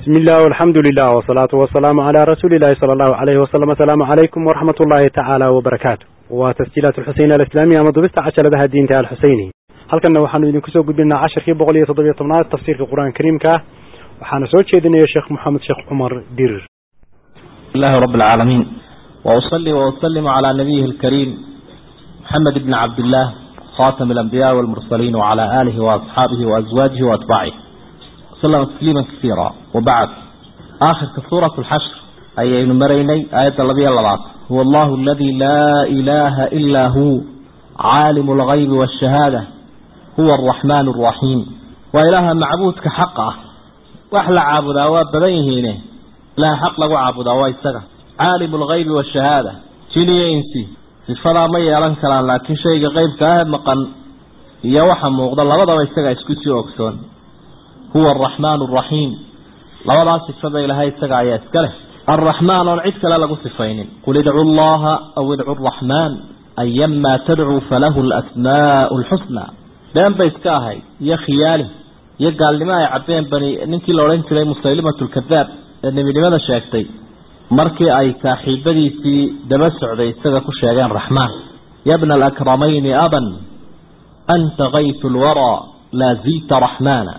بسم الله والحمد لله والصلاة والسلام على رسول الله صلى الله عليه وسلم السلام عليكم ورحمة الله تعالى وبركاته وتسجيلات الحسين الإسلامية مضبست عشر لها الدين تعالى الحسيني هل كنا وحنا ينكسو قدنا عشر في بغلية تضبية طمنات تفسير في القرآن الكريم كه وحنا سوى شيدنا يا شيخ محمد شيخ عمر دير الله رب العالمين وأصلي وأسلم على نبيه الكريم محمد بن عبد الله خاتم الأنبياء والمرسلين وعلى آله وأصحابه وأزواجه وأتباعه وسلم تسليما كثيرا وبعد آخر سورة الحشر أي نمريني آية الذي اللبات هو الله الذي لا إله إلا هو عالم الغيب والشهادة هو الرحمن الرحيم وإله معبود كحقه وأحلى عابد أواب بديهينه لا حق له عابد أواب عالم الغيب والشهادة جيني إنسي sifadaa ma yeelan karaan laakiin shayga qeybka ah maqan iyo waxa muuqda labadaba isaga isku sii ogsoon huwa araxmaan araxiim labadaas sifada ilaahay isaga ayaa iska leh arraxmaan oon cid kale lagu sifaynin qul idcu llaha aw idcu araxmaan ayamaa tadcuu falahu alasmaau lxusna been bay iska ahayd iyo khiyaali iyo gaalnimo ay cabbeen bani ninkii la odhan jiray musaylimat lkadaab ee nebinimada sheegtay markii ay saaxiibadiisii daba socday isaga ku sheegeen raxmaan yabna alakramayni aban anta kaytu lwaraa laa zilta raxmaana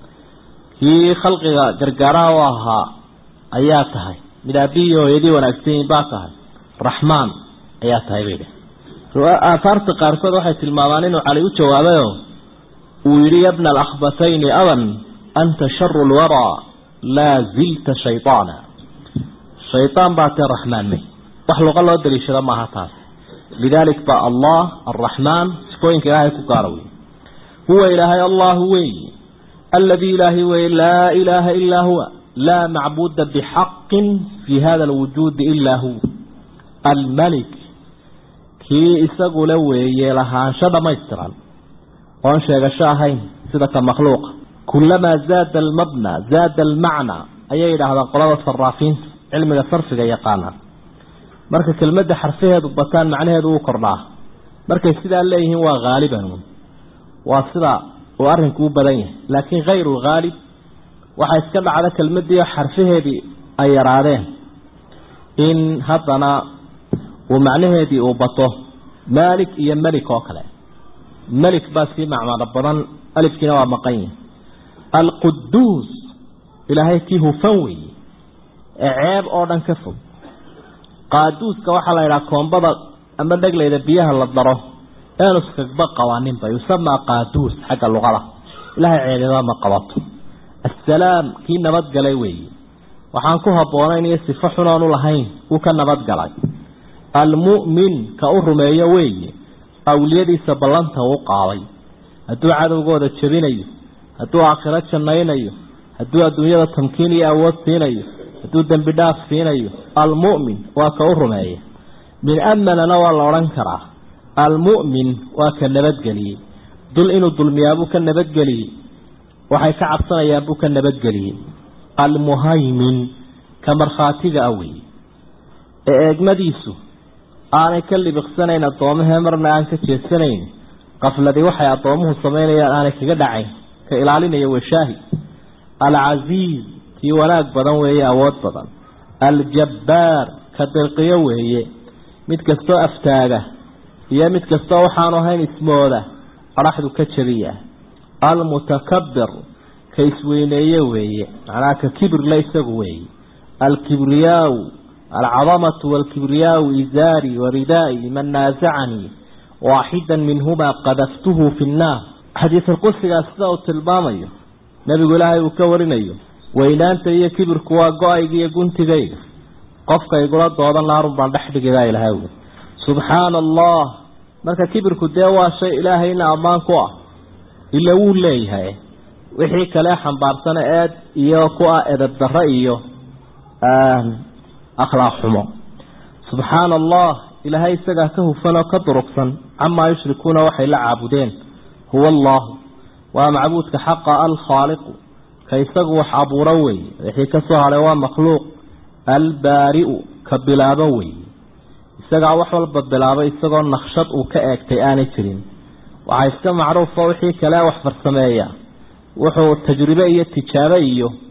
kii khalqiga gargaaraha u ahaa ayaa tahay mid aabihii hooyadii wanaagsanyiin baa tahay raxmaan ayaa tahay bay dheh aahaarta qaarkood waxay tilmaamaan inuu cali u jawaabayo uu yidhi yabna alakhbatayni aban anta sharu lwaraa laa zilta shayطaana shayطaan baa tee raxmaan may wax luqa loo daliishado maaha taas lidalik ba allah araxmaan sifooyinka ilaahay ku gaara wey huwa ilaahay allahu weyi aladii ilaahay weye laa ilaaha ilaa huwa laa macbuda bixaqin fi hada alwujuudi ilaa huwa almalik kii isagule weeye lahaansho dhamaystiran oon sheegasho ahayn sida ka makhluuqa kulamaa zaada almabna zaada almacna ayay yidhaahdaan qolada saraafiinta cilmiga sarfiga yaqaanaan marka kelmadda xarfaheedu bataan macnaheedu uu kordhaa markay sidaa leeyihiin waa haaliban waa sida uu arrinku u badan yahay laakiin hayru haalib waxaa iska dhacda kelmadii xarfaheedii ay yaraadeen in haddana uu macnaheedii uu bato maalik iyo melik oo kale melik baa sii macmano badan alifkiina waa maqan yahay alquduus ilaahay kii hufan weeye ee ceeb oo dhan ka fog qaaduuska waxaa la yidhaha koombada ama dheglayda biyaha la daro eenuskagba qabaaninba yusamaa qaaduus xagga luqada ilaahay ceebeba ma qabato assalaam kii nabadgalay weeye waxaan ku habboonayn iyo sifo xunoonu lahayn wuu ka nabadgalay almu'min ka u rumeeyo weeye awliyadiisa ballanta uu qaaday hadduu cadowgooda jebinayo hadduu aakhiro jannaynayo hadduu adduunyada tamkiin iyo awood siinayo hadduu dembi dhaaf siinayo almu'min waa ka u rumeeya min amanana waa la odhan karaa almu'min waa ka nabadgeliyey dul inuu dulmiyaabuu ka nabadgeliyey waxay ka cabsanayaan buu ka nabadgeliyey almuhaymin ka markhaatiga ah weeye ee eegmadiisu aanay ka libiqsanayn addoommahee marna aan ka jeesanayn qafladii waxay addoomuhu samaynayaan aanay kaga dhacayn ka ilaalinaya washaahi alcasiiz kii wanaag badan weeye awood badan aljabbaar ka dirqiyo weeye mid kastoo aftaaga iyo mid kastoo waxaanu ahayn ismooda qaraxdu ka jabiya almutakabir ka isweyneeye weeye macnaha ka kibirle isagu weeye alkibriyaau alcadamatu waalkibriyaau izaari waridaa'i man naasacanii waaxidan minhumaa qadaftuhu fi nnaar xadiisulqudsigaas sida uu tilmaamayo nebigu ilaahay uu ka warinayo weynaanta iyo kibirku waa go-ayga iyo guntigayga qofka igula dooda naarun baan dhex dhigidaa ilahay wy subxaana allah marka kibirku dee waa shay ilaahayna ammaan ku ah ila wuu leeyahay wixii kale xambaarsana eed iyo ku ah edab darro iyo akhlaaq xumo subxaana allah ilaahay isagaa ka hufan oo ka durugsan camaa yushrikuuna waxay la caabudeen huwa allahu waa macbuudka xaqa alkhaaliqu ka isagu wax abuuro weeye wixii ka soo hadhay waa makhluuq albaari'u ka bilaabo weeye isagaa wax walba bilaabay isagoo naqshad uu ka eegtay aanay jirin waxaa iska macruufa wixii kale wax farsameeya wuxuu tajribe iyo tijaabo iyo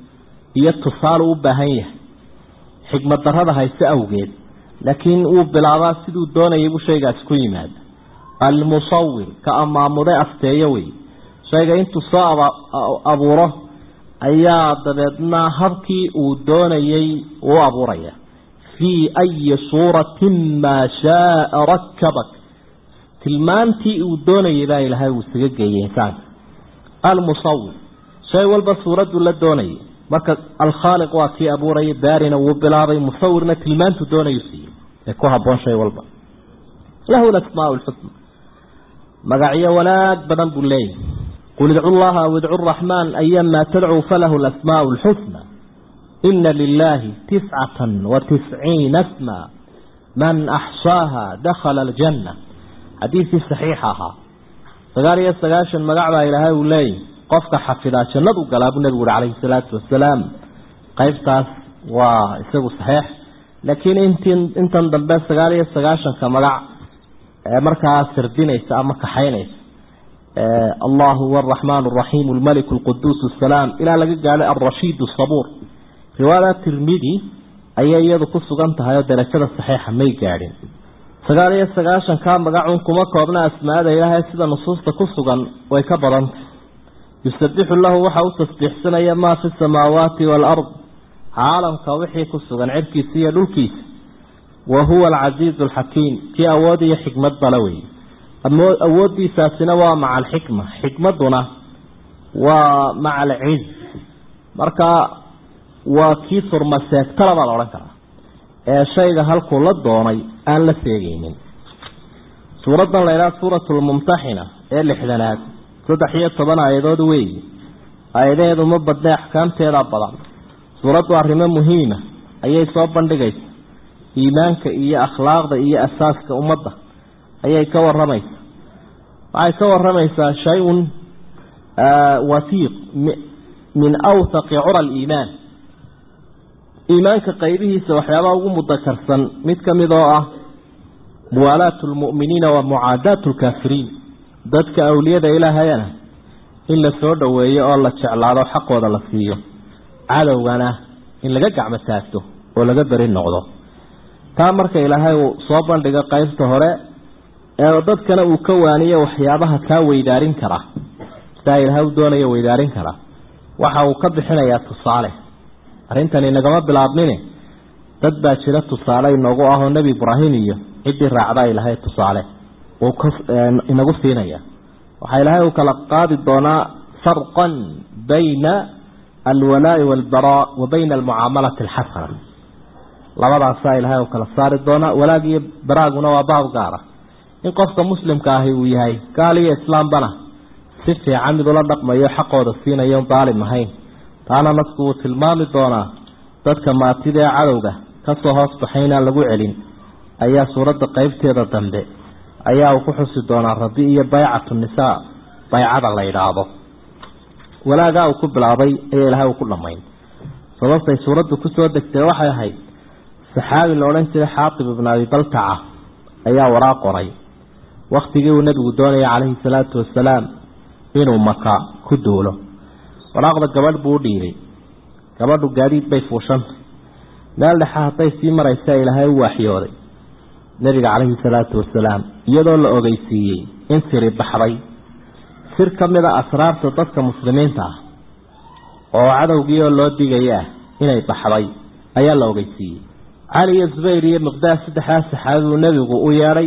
iyo tusaale u baahan yahay xikmad darrada hayse awgeed laakiin wuu bilaabaa siduu doonayay buu shaygaasi ku yimaada almusawir ka amaamuday afteeyo wey shayga intuu soo abuuro ayaa dabeedna habkii uu doonayay uu abuuraya fii ayi suuratin maa shaaa rakabak tilmaantii uu doonayay baa ilaahay uu isaga geeyey insaanka almusawir shay walba suuraddu la doonayay marka alkhaaliq waa kii abuurayay baarina wuu bilaabay musawirna tilmaantu doonayu siiyey ee ku haboon shay walba lahu lasmaa lxusna magacyo wanaag badan buu leeyahy qul idcu llaha aw idcu raxmaan ayamaa tadcuu falahu lasmaa lxusna ina lilaahi tiscatan wa tisciina sma man axsaaha dakhala aljanna xadiidkii saxiixa ahaa sagaal iyo sagaashan magac baa ilaahay uu leeyahy qofka xafidaa jannadu galaa buu nebigu uhi calayhi salaatu wasalaam qaybtaas waa isagu saxiix laakiin intin intan dambe sagaal iyo sagaashanka magac ee markaa sirdinaysa ama kaxaynaysa allah huwa araxmaan araxiim almalik alquduus asalaam ilaa laga gaadhay alrashiid asabuur riwaayada tirmidi ayay iyadu ku sugan tahay oo darajada saxiixa may gaadhin sagaal iyo sagaashankaa magacun kuma koobna asmaada ilaahay sida nusuusta ku sugan way ka badantay yusabixu lahu waxa u tasbiixsanaya maa fi samaawaati waalard caalamka wixii ku sugan cirkiisa iyo dhulkiisa wa huwa alcasiizu alxakiim kii awood iyo xikmad bala weeye awooddiisaasina waa maca alxikma xikmadduna waa maca alciz marka waa kii surmaseegtala baa la odhan karaa ee shayga halkuu la doonay aan la seegeynin suuraddan la ydhaha suuratu lmumtaxina ee lixdanaad saddex iyo toban aayadood weeye aayadaheedu ma badne axkaamteeda badan suuraddu arrimo muhiima ayay soo bandhigaysa iimaanka iyo akhlaaqda iyo asaaska ummadda ayay ka waramaysaa waxay ka waramaysaa shay-un wasiiq min awthaqi cura aliimaan iimaanka qaybihiisa waxyaabaha ugu mudakarsan mid ka mid oo ah muwaalaatu lmu'miniina wa mucaadaatu lkaafiriin dadka awliyada ilaahayana in la soo dhoweeyo oo la jeclaado xaqooda la siiyo cadowgana in laga gacmo taagto oo laga beri noqdo taa marka ilaahay uu soo bandhigo qaybta hore ee dadkana uu ka waaniyo waxyaabaha kaa weydaarin kara sidaa ilaahay u doonaya weydaarin kara waxa uu ka bixinayaa tusaale arrintani inagama bilaabmine dad baa jira tusaale inoogu ahoo nebi ibraahim iyo ciddii raacda ilahay tusaale uu inagu siinaya waxaa ilaahay uu kala qaadi doonaa farqan bayna alwalaa'i waalbaraa wa bayna almucaamalati alxasana labadaasaa ilaahay uu kala saari doonaa walaag iyo baraaguna waa baab gaara in qofka muslimka ahi uu yahay gaal iyo islaambana si fiican mid ula dhaqmayo xaqooda siinayo daalim ahayn taana nasku wuu tilmaami doonaa dadka maatida ee cadowga kasoo hoos baxay inaan lagu celin ayaa suuradda qeybteeda dambe ayaa uu ku xusi doonaa rabi iyo baycatu nisaa baycada la yidhaahdo walaagaa uu ku bilaabay ayaa ilahay uu ku dhammayn sababtay suuraddu kusoo degtay waxay ahayd saxaabi la odhan jiray xaatib ibnu abi baltaca ayaa waraaq qoray waktigii uu nebigu doonayay calayhi salaatu wasalaam inuu maka ku duulo waraaqda gabadh buu u dhiibay gabadhu gaadiid bay fuushantay meel dhexe hadday sii maraysa ilaahay u waaxyooday nebiga calayhi salaatu wasalaam iyadoo la ogeysiiyey in siri baxday sir ka mid a asraarta dadka muslimiinta ah oo cadowgii oo loo digaya ah inay baxday ayaa la ogeysiiyey cali iyo zubayr iyo miqdaad saddexdaas saxaabi uu nebigu u yeedhay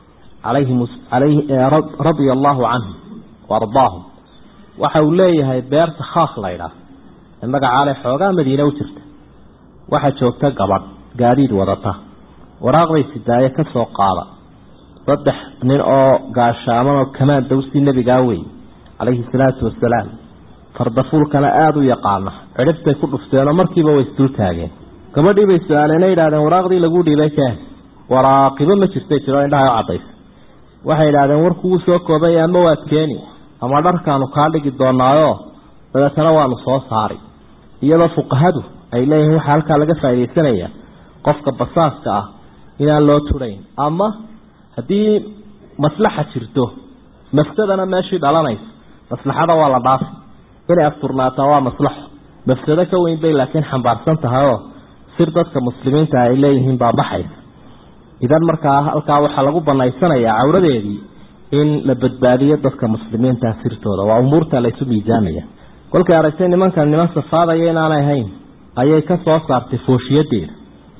radia allaahu canhum wa ardaahum waxa uu leeyahay beerta khaaq laydhaah ee magacaale xoogaa madiine u jirta waxaa joogta gabadh gaadiid wadata waraaqday sidaaye ka soo qaada saddex nin oo gaashaaman oo kamaan dawsii nebigaa wey calayhi salaatu wasalaam fardafuulkana aada u yaqaana cidhiftay ku dhufteenoo markiiba way isdul taageen gabadhii bay su-aaleen yidhahdeen waraaqdii lagu dhiibay keen waraaqibo ma jirtay jiro indhaha u cadaysa waxay yidhahdeen warkugu soo koobay ama waad keeni ama dharkaanu kaa dhigi doonaayo dabeetana waanu soo saari iyadoo fuqahadu ay leeyihiin waxaa halkaa laga faaidaysanaya qofka basaaska ah inaan loo turayn ama haddii maslaxa jirto mafsadana meeshii dhalanaysa maslaxada waa la dhaafi inay asturnaataa waa maslaxo mafsado ka weyn bay laakiin xambaarsan tahay oo sir dadka muslimiinta ay leeyihiin baa baxaysa idan markaa halkaa waxaa lagu banaysanayaa cawradeedii in la badbaadiyo dadka muslimiinta sirtooda waa umuurta laysu miisaamaya kolkay aragtay nimankan niman safaadaya inaanay hayn ayay ka soo saartay fooshiyadeeda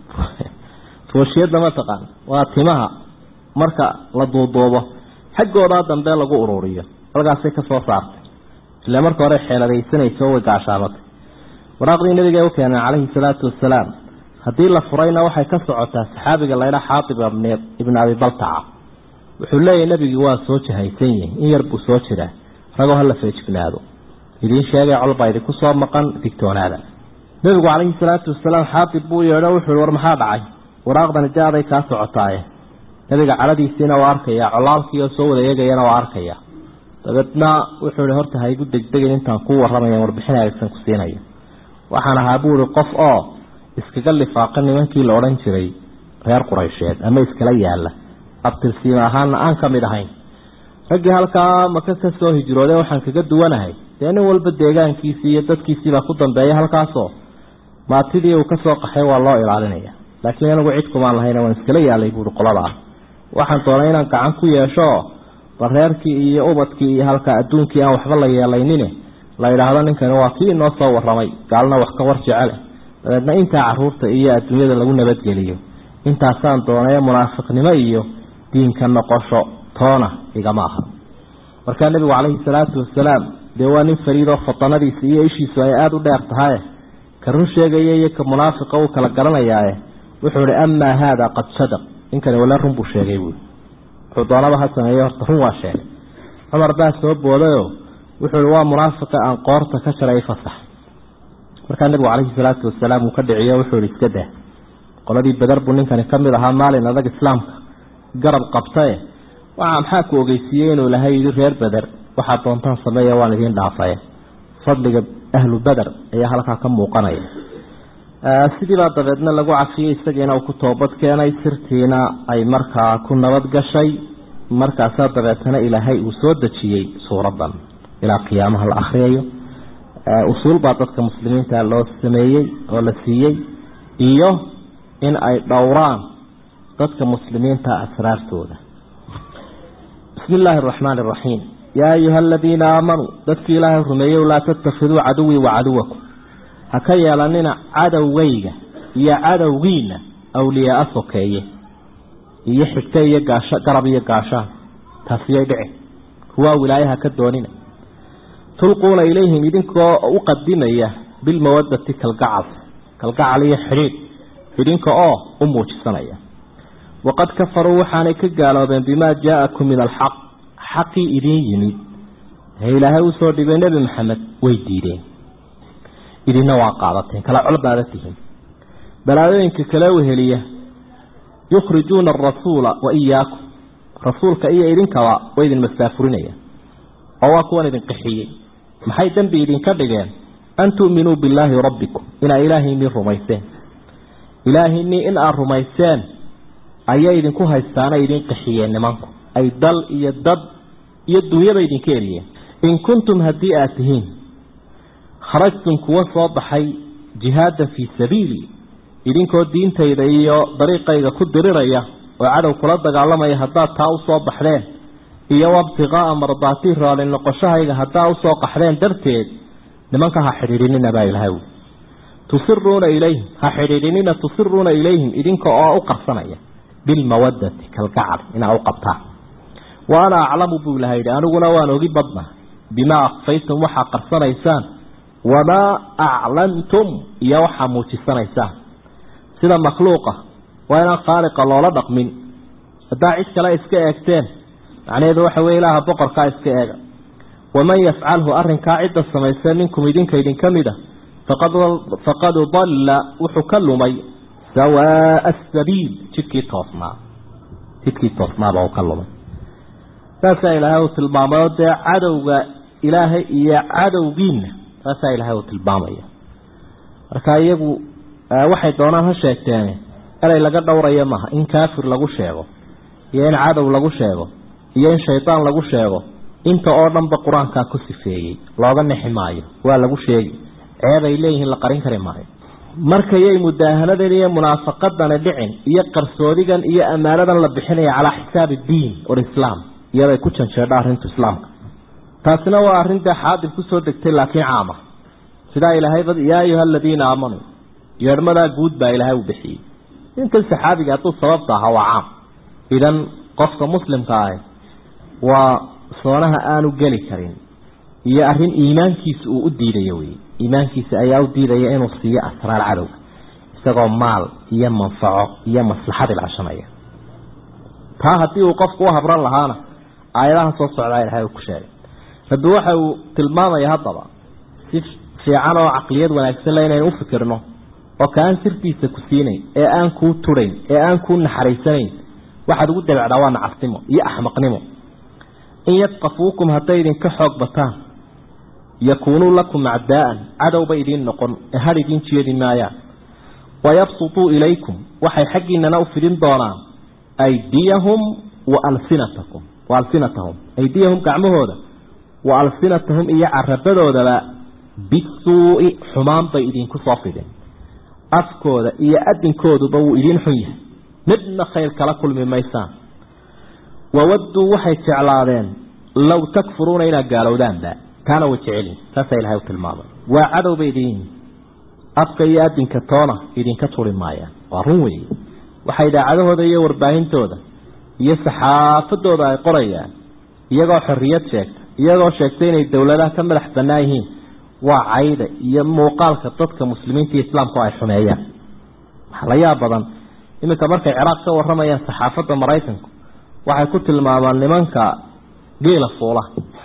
fooshiyadda mataqaan waa timaha marka la duuduubo xaggoodaa dambe lagu ururiyo halkaasay ka soo saartay ile marka hore xeeladaysanayso way gaashaamatay waraaqdii nabiga u keeneen calayhi salaatu wasalaam haddii la furayna waxay ka socotaa saxaabiga laydha xaatib ibn abi baltaca wuxuu leeyahy nebigii waa soo jahaysan yihin in yar buu soo jiraa ragoo hala feejignaado idiin sheegay colbaa idinku soo maqan digtoonaada nebigu calayhi salaatu wasalaam xaatib buu yeedho wuxuu war maxaa dhacay waraaqdani jaaday kaa socotaaye nebiga caladiisiina waa arkaya colaalkii oo soo wada eegayana waa arkaya dabeedna wuxuu ihi horta ha igu degdegin intaan kuu warramaya warbixin aegsan ku siinayo waxaan ahaa buu ihi qof oo iskaga lifaaqa nimankii la odhan jiray reer quraysheed ama iskala yaala abtirsiima ahaana aan ka mid ahayn raggii halkaa maka ka soo hijrooday waxaan kaga duwanahay dee nin walba deegaankiisii iyo dadkiisiibaa ku dambeeya halkaasoo maatidii uu kasoo qaxay waa loo ilaalinaya laakiin anigu cid kumaan lahayn waan iskala yaalay buui qoladaa waxaan doonay inaan gacan ku yeesho bal reerkii iyo ubadkii iyo halkaa adduunkii aan waxba la yeelaynin la yidhaahdo ninkani waa kii inoo soo warramay gaalna wax ka war jecele dabeedna intaa caruurta iyo adduunyada lagu nabadgeliyo intaasaan doonay munaafiqnimo iyo diinka noqosho toona igama aha markaa nebigu calayhi salaatu wasalaam dee waa nin fariidoo fatanadiisa iyo ishiisu ay aada u dheer tahay ka run sheegaya iyo ka munaafiqa uu kala garanayaae wuxuu ihi amaa haada qad sadaq ninkani wala run buu sheegay buui wuxuu doonaba ha sameeye horta run waa sheegay cumar baa soo boodayoo wuxuu ihi waa munaafiqa aan qoorta ka jaray fasax markaa nebigu calayhi salaatu wasalaam uu ka dhiciyo wuxuu ihi iska dah qoladii beder buu ninkani ka mid ahaa maalin adag islaamka garab qabtae waxa maxaa ku ogeysiiyey inuu ilahay yidhi reer beder waxaad doontaan sameeya waan idiin dhaafaya fadliga ahlu beder ayaa halkaa ka muuqanaya sidiibaa dabeedna lagu cafiyey isagiina uu ku toobad keenay sirtiina ay markaa ku nabad gashay markaasaa dabeetana ilaahay uu soo dejiyey suuradan ilaa qiyaamaha la akhriyayo usuul baa dadka muslimiinta loo sameeyey oo la siiyey iyo in ay dhowraan dadka muslimiinta asraartooda bismi illaahi araxmaan araxiim yaa ayuha aladiina aamanuu dadkii ilaahay rumeeyow laa tattakhiduu caduwii wa caduwakum ha ka yeelanina cadowgayga iyo cadowgiina awliyaaa sokeeye iyo xigto iyo gaasho garab iyo gaashaan taasiyay dhici kuwaa wilaayaha ka doonina tulquuna ilayhim idinkoo u qadimaya bilmawadati kalgacal kalgacal iyo xidhiidh idinka oo u muujisanaya waqad kafaruu waxaanay ka gaaloobeen bimaa jaa-akum min alxaq xaqii idiin yimid ee ilaahay usoo dhibay nebi maxamed way diideen idinna waa qaadateen kala col baada tihiin balaayooyinka kale weheliya yukhrijuuna arasuula wa iyaakum rasuulka iyo idinkaba way idin masaafurinayaan oo waa kuwan idin qixiyey maxay dembi idinka dhigeen an tu'minuu billaahi rabbikum inaa ilaahaynii rumayseen ilaahaynii in aad rumayseen ayay idinku haystaanay idin qixiyeen nimanku ay dal iyo dad iyo dunyaba idinka eriyeen in kuntum haddii aad tihiin kharajtum kuwa soo baxay jihaadan fii sabiili idinkoo diintayda iyo dariiqayga ku diriraya oo cadow kula dagaalamaya haddaad taa usoo baxdeen iyo wabtiqaa'a mardaatii raali noqoshahayga haddaa usoo qaxdeen darteed nimanka ha xidhiidhinina baa ilahay wi tusiruuna ilayhim ha xidhiidhinina tusiruuna ilayhim idinka oo u qarsanaya bilmawadati kalgacal inaa u qabtaan wa ana aclamu buu ilaha yidhi aniguna waan ogi badna bimaa akfaytum waxaa qarsanaysaan wamaa aclantum iyo waxaa muujisanaysaan sida makhluuqa waa inaan khaaliqa loola dhaqmin haddaa cid kale iska eegteen macnaheedu waxa weye ilaaha boqorkaa iska eega waman yafcalhu arrinkaa cidda samaysee minkum idinka idinka mid a faqad dalla wuxuu ka lumay sawaa'a asabiil jidkii toosnaa jidkii toosnaaba uu ka lumay saasaa ilaahay uu tilmaamay oo dee cadowga ilaahay iyo cadowgiina saasaa ilaahay uu tilmaamaya marka iyagu waxay doonaan ha sheegteene erey laga dhowrayo maaha in kaafir lagu sheego iyo in cadow lagu sheego iyo in shaydaan lagu sheego inta oo dhanba qur-aankaa ku sifeeyey looga nexi maayo waa lagu sheegi ceeb ay leeyihiin la qarin kari maayo markayay mudaahanadan iyo munaafaqadani dhicin iyo qarsoodigan iyo ammaanadan la bixinaya calaa xisaabi diin walislaam iyaday ku janjeedha arrintu islaamka taasina waa arrinta xaadib kusoo degtay laakiin caama sidaa ilaahay yaa ayuha aladiina aamanuu yeedhmadaa guud baa ilaahay u bixiyey ninkan saxaabiga hadduu sababta ahaa waa caam idan qofka muslimka ah waa soonaha aanu geli karin iyo arrin iimaankiisa uu u diidayo wey iimaankiisa ayaa u diidaya inuu siiyo asraar cadowga isagoo maal iyo manfaco iyo maslaxad ilcashanaya taa haddii uu qofku u habran lahaana aayadaha soo socdaa ilahay uu ku sheegay rabbi waxa uu tilmaamaya haddaba si fiican oo caqliyad wanaagsan le inaynu u fikirno oo kaan sirtiisa ku siinayn ee aan kuu turayn ee aan kuu naxariisanayn waxaad ugu dabecdaa waa nacasnimo iyo axmaqnimo in yadqafuukum hadday idinka xoog bataan yakuunuu lakum acdaa'an cadowba idiin noqon ee had idiin jeedi maayaan wayabsutuu ilaykum waxay xaggiinana u fidin doonaan aydiyahum wa alsinatakum wa alsinatahum aydiyahum gacmahooda wa alsinatahum iyo carabadoodaba bisuu'i xumaan bay idinku soo fidin afkooda iyo adinkooduba wuu idiin xun yahay midna khayr kala kulmi maysaan wawadduu waxay jeclaadeen low takfuruuna inaad gaalowdaanba taana way jecelin saasaa ilahay u tilmaamay waa cadowba idin afka iyo adinka toona idinka turi maayaan waa run weeye waxay idaacadahooda iyo warbaahintooda iyo saxaafadooda ay qorayaan iyagoo xorriyad sheegta iyagoo sheegtay inay dowladaha ka madax bannaan yihiin waa cayda iyo muuqaalka dadka muslimiinta iyo islaamku ay xumeeyaan waxaa la yaab badan iminka markay ciraaq ka waramayaan saxaafadda maraykanku waxay ku tilmaamaan nimanka geela fuula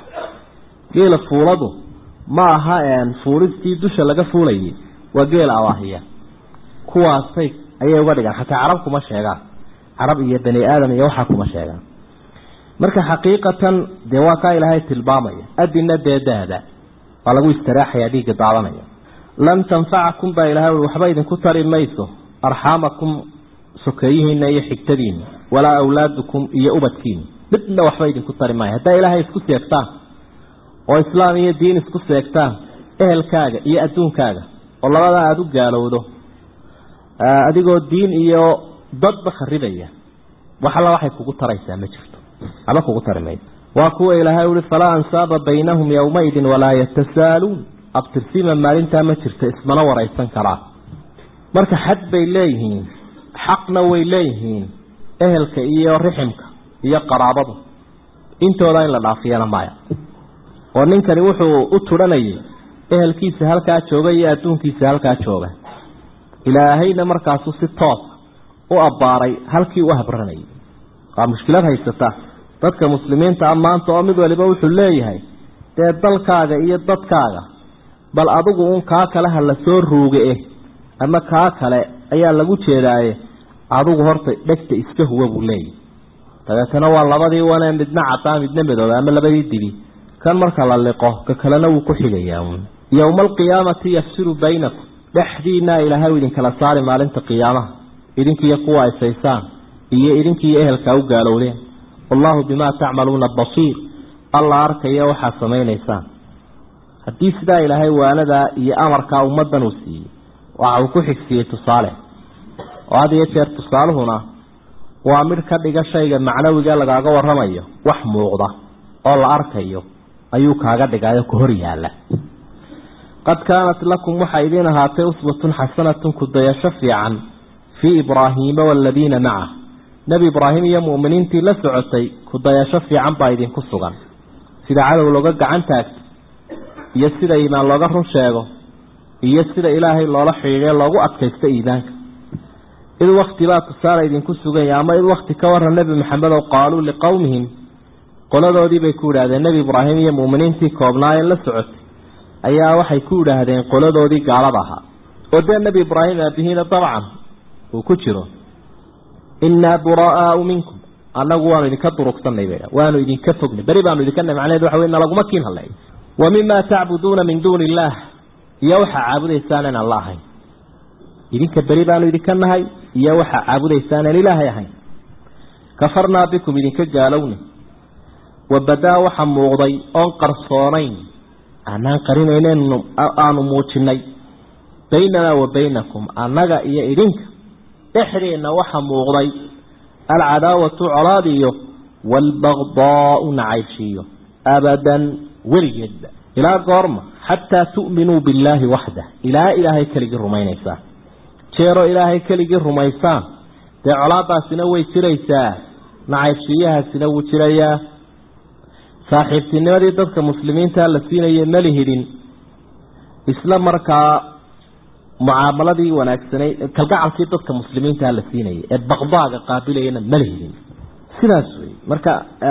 geela fuuladu ma aha fuulistii dusha laga fuulayay waa geela awaahiya kuwaasay ayay uga dhigaan xataa carab kuma sheegaan carab iyo bani aadam iyo waxaa kuma sheegaan marka xaqiiqatan dee waa kaa ilaahay tilmaamaya adina dee daada waa lagu istiraaxaya dhiigga daadanaya lan tanfacakum baa ilahay ui waxba idinku tari mayso arxaamakum sokeeyihiina iyo xigtadiina walaa awlaadukum iyo ubadkiina midna waxba idinku tari maayo haddaa ilaahay isku seegtaan oo islaam iyo diin isku seegtaan ehelkaaga iyo adduunkaaga oo labadaa aada u gaalowdo adigoo diin iyo dadba kharibaya wax alla waxay kugu taraysaa ma jirto waxba kugu tari mayso waa kuwa ilaahay ui falaa ansaaba baynahum yowmaidin walaa yatasaaluun abtirsiima maalintaa ma jirto ismana waraysan karaa marka xad bay leeyihiin xaqna way leeyihiin ehelka iyo riximka iyo qaraabadu intooda in la dhaafiyana maya oo ninkani wuxuu u turanayay ehelkiisa halkaa jooga iyo adduunkiisa halkaa jooga ilaahayna markaasuu si toos u abbaaray halkii u habranayay waa mushkilad haysata dadka muslimiinta a maanta oo mid waliba wuxuu leeyahay dee dalkaaga iyo dadkaaga bal adigu uun kaa kale ha la soo ruuge eh ama kaa kale ayaa lagu jeedaaye adigu horta dhegta iska huwa buu leeyahy dabeetana waa labadii wane midna cadaa midna midooba ama labadii dibi kan marka la liqo ka kalena wuu ku xigayaa uun yowma alqiyaamati yafsilu baynakum dhexdiinaa ilaahay u idinkala saari maalinta qiyaamaha idinkiiyo kuwa aysaysaan iyo idinkiiyo ehelkaa u gaalowdeen wallahu bimaa tacmaluuna basiir alla arkaya waxaad samaynaysaan haddii sidaa ilaahay waanadaa iyo amarkaa ummaddan uu siiyey waxa uu ku xigsiiyey tusaale oo had iyo jeer tusaaluhuna waa midh ka dhiga shayga macnawiga lagaaga waramayo wax muuqda oo la arkayo ayuu kaaga dhigayo ku hor yaala qad kaanat lakum waxaa idiin ahaatay uswatun xasanatun kudayasho fiican fii ibraahiima waaladiina macah nebi ibraahim iyo mu'miniintii la socotay kudayasho fiican baa idinku sugan sida cadow looga gacan taagto iyo sida iimaan looga run sheego iyo sida ilaahay loola xidhiidhe loogu adkaysto iimaanka id wakti baa tusaale idinku suganya ama id wakti ka waran nebi maxamed oo qaaluu liqowmihim qoladoodii bay ku idhaahdeen nebi ibraahim iyo mu'miniintii koobnaayeen la socotay ayaa waxay ku idhaahdeen qoladoodii gaalada ahaa oo dee nebi ibraahim aabihiina dabcan uu ku jiro innaa buraa'aau minkum annagu waanu idinka durugsanay bay waanu idinka fognay beri baanu idinka macneed waxa wey nalaguma kiin hadlay wa mima tacbuduuna min duuni illaah iyo waxaa caabudaysaan inaan la ahayn idinka beri baanu idinka nahay iyo waxaa caabudaysaan aan ilaahay ahayn kafarnaa bikum idinka gaalowna wabadaa waxa muuqday oon qarsoonayn aanaan qarinaynaynu aanu muujinay baynanaa wa baynakum annaga iyo idinka dhexdeenna waxa muuqday alcadaawatu colaad iyo waalbagdaau nacaybshiiyo abadan weligeedba ilaa goorma xataa tu'minuu billaahi waxdah ilaa ilaahay keligii rumaynaysaan jeeroo ilaahay keligii rumaysaan dee colaadaasina way jiraysaa nacaybshiiyahaasina wuu jirayaa saaxiibtinimadii dadka muslimiinta la siinayay mali hidhin isla markaa mucaamaladii wanaagsanayd kalgacalkii dadka muslimiinta la siinayay ee baqdaaga qaabilayana mala hidhin sidaas wey marka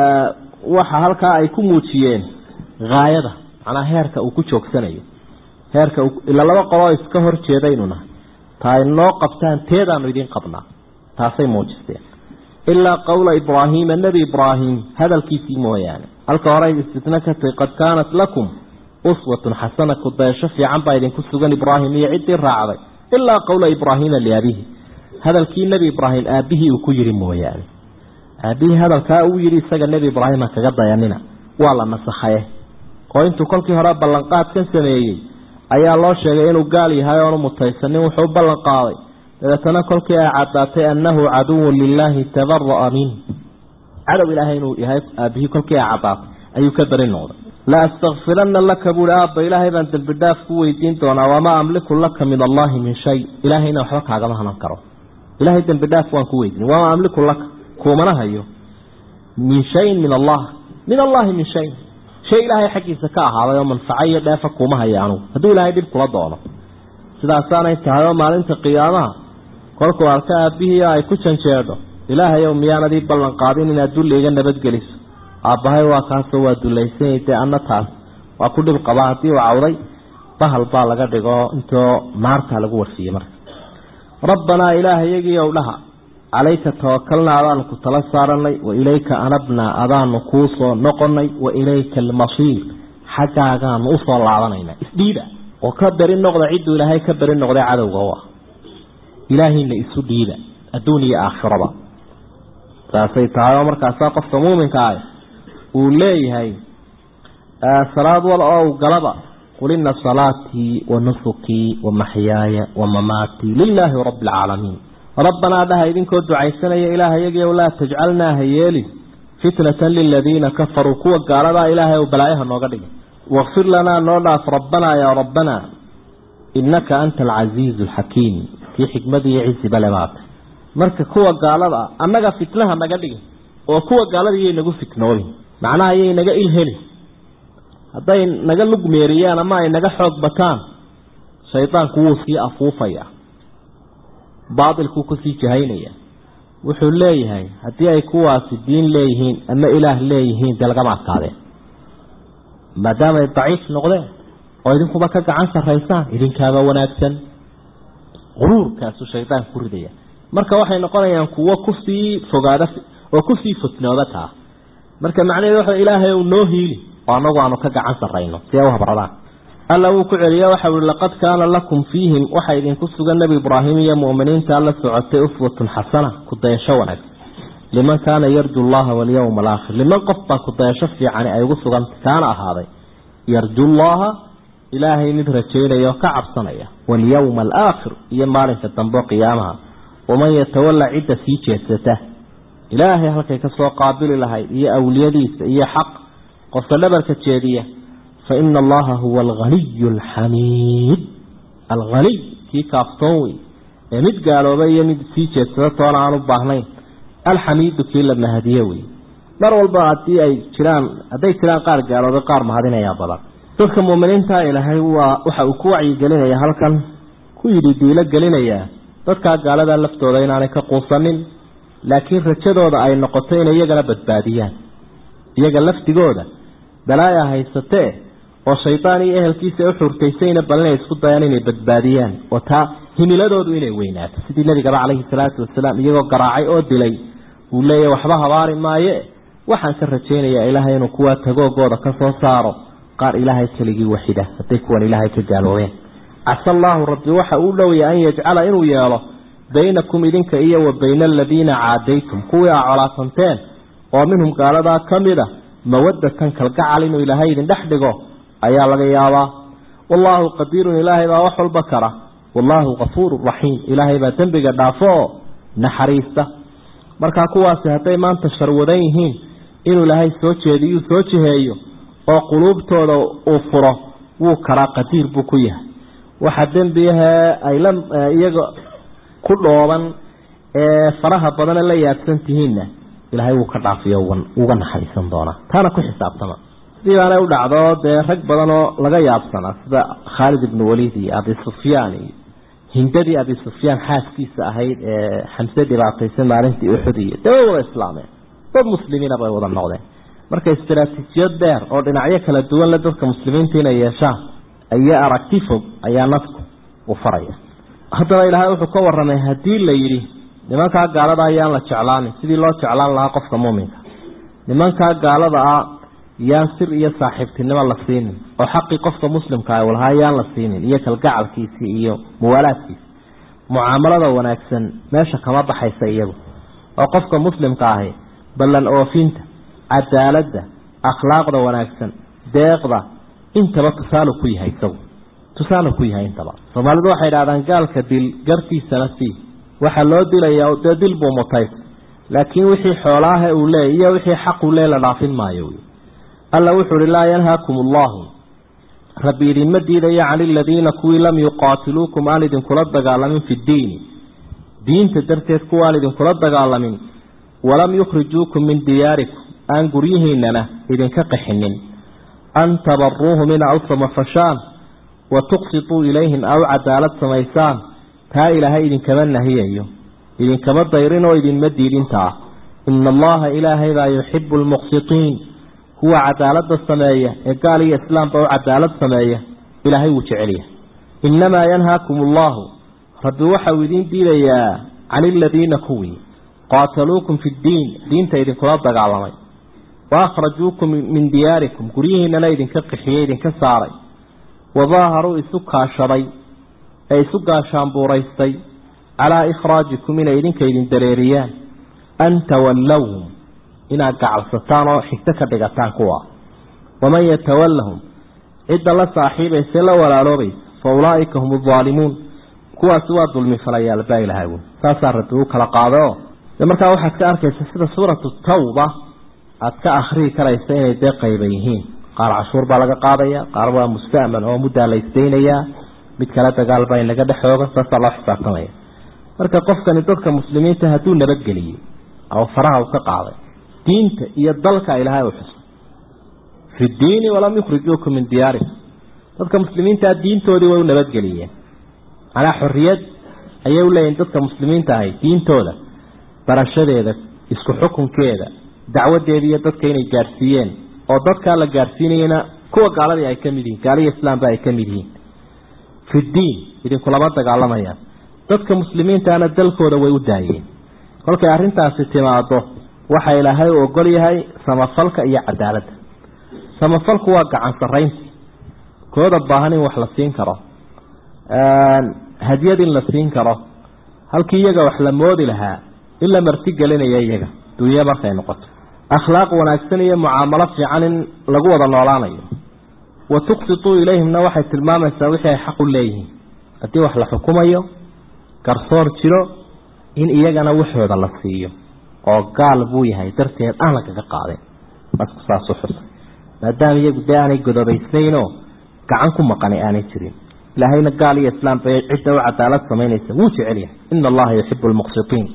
waxa halkaa ay ku muujiyeen haayada macnaa heerka uu ku joogsanayo heerka ila laba qoloo iska hor jeedaynu nahay ta ay noo qabtaan teedaanu idiin qabnaa taasay muujisteen ilaa qowla ibraahiima nebi ibraahim hadalkiisii mooyaane halka hore istisna ka tahy qad kaanat lakum uswatun xasana kudaysho fiican baa idinku sugan ibraahim iyo ciddii raacday ilaa qowla ibraahiima liabihi hadalkii nebi ibraahim aabihii uu ku yidhi mooyaane aabihii hadalkaa uu yidhi isaga nebi ibraahima kaga dayanina waa la nasakhaye oo intuu kolkii hore ballanqaadkan sameeyey ayaa loo sheegay inuu gaal yahay oonu mutaysanin wuxuu ballan qaaday dabeetana kolkii ay caddaatay annahu caduwun lilaahi tabara'a min cadow ilaahay inuu yahay aabihii kolkii ay caddaatay ayuu ka beri noqday la astakfiranna laka buuhi aabba ilaahay baan dembi dhaaf ku weydiin doonaa wamaa amliku laka min allaahi min shay ilaahayna waxba kaagama hanan karo ilaahay dembi dhaaf waan ku weydiin wamaa amliku laka kuumana hayo min shayin min allah min allahi min shay shay ilaahay xaggiisa ka ahaaday oo manfaco iyo dheefa kuuma haya anugu hadduu ilaahay dhib kula doono sidaasaanay tahay oo maalinta qiyaamaha kolkuu arka aabihii ay ku janjeedho ilaahayow miyaanadii ballan qaadin inaad dulli iga nabadgeliso aabbahay waa kaasoo waa dullaysanyay dee anna taas waa ku dhib qabaa haddii uu cawday bahal baa laga dhigo intoo naartaa lagu warsiiyey marka rabbanaa ilaahayagii dhaha calayka tawakalnaa adaanu ku tala saaranay wa ilayka anabnaa adaanu kuu soo noqonay wa ilayka almasiir xaggaagaanu usoo laabanayna isdhiiba oo ka beri noqda cidduu ilaahay ka beri noqday cadowga u ah ilaahayna isu dhiiba adduun iyo aakhiraba saasay tahay oo markaasaa qofka muuminka ah uu leeyahay salaad wal oo galaba qul ina salaatii wa nusukii wa maxyaaya wa mamaatii lilaahi rabbi alcaalamiin rabbanaa dhaha idinkoo ducaysanaya ilaahayagii laa tajcalnaa ha yeelin fitnatan liladiina kafaruu kuwa gaaladaa ilaahay ou balaayaha nooga dhigay wakfir lanaa noo dhaaf rabbanaa yaa rabbanaa innaka anta alcasiizu alxakiim kii xikmad iyo cizi bale baata marka kuwa gaalada ah annaga fitnaha naga dhigin oo kuwa gaalada iyay nagu fitnoobin macnaha ayay naga ilhelin hadday naga lugmeeriyaan ama ay naga xoog bataan shaydaanku wuu sii afuufaya baatilkuu kusii jahaynaya wuxuu leeyahay haddii ay kuwaasi diin leeyihiin ama ilaah leeyihiin dee lagama adkaadeen maadaama ay daciif noqdeen oo idinkuba ka gacan sarraysaan idinkaaba wanaagsan quruurkaasu shaydaan ku ridaya marka waxay noqonayaan kuwo kusii fogaada oo kusii fitnooba taa marka macnaheedu waxa ilaahay uu noo hiili oo annagu aanu ka gacan sarrayno si ay u habradaan alla wuu ku celiya waxa uhi laqad kaana lakum fiihim waxa idinku sugan nebi ibraahim iyo mu'miniinta alla socotay uswatun xasana kudayasho wanaagsan liman kaana yarju llaha walyawma alaakhir liman qof baa kudayasho fiicani ay ugu sugantay kaana ahaaday yarju llaha ilaahay mid rajaynaya oo ka cabsanaya walyawma alaakhir iyo maalinka dambe qiyaamaha waman yatawalla cidda sii jeedsata ilaahay halkay kasoo qaabili lahayd iyo awliyadiisa iyo xaq qofka dhabarka jeediya faina allaha huwa alghaniyu alxamiid alghaniy kii kaaftoon wey ee mid gaaloobay iyo mid sii jeedsada toona aan u baahnayn alxamiidu kii la mahadiye wey mar walba hadii ay jiraan hadday jiraan qaar gaaloobay qaar mahadinayaa badan dadka muuminiinta ilaahay waa waxa uu ku wacyigelinaya halkan ku yidhi diilo gelinayaa dadkaa gaalada laftooda inaanay ka quusanin laakiin rajadooda ay noqoto inay iyagana badbaadiyaan iyaga laftigooda balaaya haysatee oo shaydaan iyo ehelkiisa u xurtaysayna bal inay isku dayaan inay badbaadiyaan oo taa himiladoodu inay weynaato sidii nabigaba calayhi salaatu wasalaam iyagoo garaacay oo dilay uu leeyahy waxba habaari maaye waxaan ka rajaynayaa ilaahay inuu kuwaa tagoogooda ka soo saaro qaar ilaahay keligii waxida hadday kuwan ilaahay ka gaaloobeen casa allaahu rabbi waxa uu dhowya an yajcala inuu yeelo baynakum idinka iyo wa bayna aladiina caadaytum kuwii aa colaasanteen oo minhum gaaladaa ka mid a mawadatan kalgacal inuu ilaahay idin dhex dhigo ayaa laga yaabaa wallaahu qadiirun ilaahay baa wax walba kara wallaahu kafuurun raxiim ilaahay baa dembiga dhaafo oo naxariista markaa kuwaasi hadday maanta sharwadan yihiin inuu ilaahay soo jeediyuu soo jiheeyo oo quluubtooda uu furo wuu karaa qadiir buu ku yahay waxa dembiyahee ay la iyaga ku dhooban ee faraha badane la yaabsan tihiinna ilaahay wuu ka dhaafiyo uga naxariisan doonaa taana ku xisaabtama sidii baanay u dhacdo dee rag badan oo laga yaabsanaa sida khaalid ibnu waliid iyo abi sufyaan iyo hindadii abi sufyaan xaaskiisa ahayd ee xamse dhibaataysan maalintii uxud iyo dee way wada islaameen dad muslimiina bay wada noqdeen marka istaraatiijiyad dheer oo dhinacyo kala duwan le dadka muslimiinta inay yeeshaan iyo aragti fog ayaa nafku u faraya haddaba ilaahay wuxuu ka waramay haddii la yidhi nimankaa gaalada ayaan la jeclaanin sidii loo jeclaan lahaa qofka muuminka nimankaa gaalada ah yaan sir iyo saaxiibtinimo la siinin oo xaqii qofka muslimka ah lahaa yaan la siinin iyo kalgacalkiisii iyo muwaalaadkiisi mucaamalada wanaagsan meesha kama baxaysa iyagu oo qofka muslimka ahi ballan oofinta cadaaladda akhlaaqda wanaagsan deeqda intaba tusaale ku yahay isagu tusaale ku yahay intaba soomaalidu waxay idhahdaan gaalka dil gartiisana sii waxaa loo dilayaa dee dil buu mutay laakiin wixii xoolaaha uu leey iyo wixii xaq uu leey la dhaafin maayo alla wuxuu uhi laa yanhaakum allahu rabbi idinma diidayo can iladiina kuwii lam yuqaatiluukum aan idinkula dagaalamin fi ddiini diinta darteed kuwaan idinkula dagaalamin walam yukhrijuukum min diyaarikum aan guryihiinana idinka qaxinin an tabaruuhum ina u samafashaan wa tuqsituu ilayhim aw cadaalad samaysaan taa ilaahay idinkama nahiyayo idinkama dayrin oo idinma diidintaa ina allaha ilaahay baa yuxibu lmuqsitiin kuwa cadaalada sameeya ee gaal iyo islaamba u cadaalad sameeya ilaahay wuu jecelyahay innamaa yanhaakum allahu rabbi waxau idiin diidayaa can iladiina kuwii qaataluukum fi ddiin diinta idinkula dagaalamay wa akhrajuukum min diyaarikum guryihiinana idinka qixiyey idinka saaray wadaaharuu isu kaashaday ee isu gaashaanbuuraystay calaa ikhraajikum inay idinka idin dareeriyaan an tawallawhum inaad gacalsataan oo xigto ka dhigataan kuwa waman yatawallahum cidda la saaxiibaysa la walaaloobaysa fa ulaa'ika hum aldaalimuun kuwaasi waa dulmi falayaal baa ilahay wy saasaa rabbi u kala qaado de markaa waxaad ka arkaysa sida suuratu tawba aada ka akrii karaysa inay dee qayba yihiin qaar cashuur baa laga qaadaya qaar waa musta'man oo muddaa la isdaynayaa mid kale dagaal baa inaga dhexooga saasaa loo xisaabtamaya marka qofkani dadka muslimiinta hadduu nabadgeliyey oo faraha u ka qaaday diinta iyo dalka ilaahay u xusay fi ddiini walam yukhrijuukum min diyaarikum dadka muslimiintaa diintoodii way u nabadgeliyeen macnaa xorriyad ayay u leeyihin dadka muslimiinta ahay diintooda barashadeeda isku xukunkeeda dacwadeeda iyo dadka inay gaadhsiiyeen oo dadkaa la gaadhsiinayana kuwa gaaladii ay ka mid yihiin gaaliya islaamba ay ka mid yihiin fi ddiin idinkulama dagaalamayaan dadka muslimiintaana dalkooda way u daayeen kolkay arrintaasi timaado waxa ilaahay u ogol yahay samafalka iyo cadaaladda samafalku waa gacan saraynti kooda baahan in wax la siin karo hadyad in la siin karo halkii iyaga wax la moodi lahaa in la marti gelinaya iyaga dunye markay noqoto akhlaaq wanaagsan iyo mucaamalo fiican in lagu wada noolaanayo wa tuqsituu ilayhimna waxay tilmaamaysaa wixii ay xaq u leeyihiin haddii wax la xukumayo garsoor jiro in iyagana waxooda la siiyo oo gaal buu yahay darteed aan lagaga qaadin masku saasu xusay maadaama iyagu dee aanay godobaysnaynoo gacan ku maqani aanay jirin ilaahayna gaal iyo islaam bay cidda u cadaalad samaynaysa wuu jecel yahay ina allaha yuxibu lmuqsitiin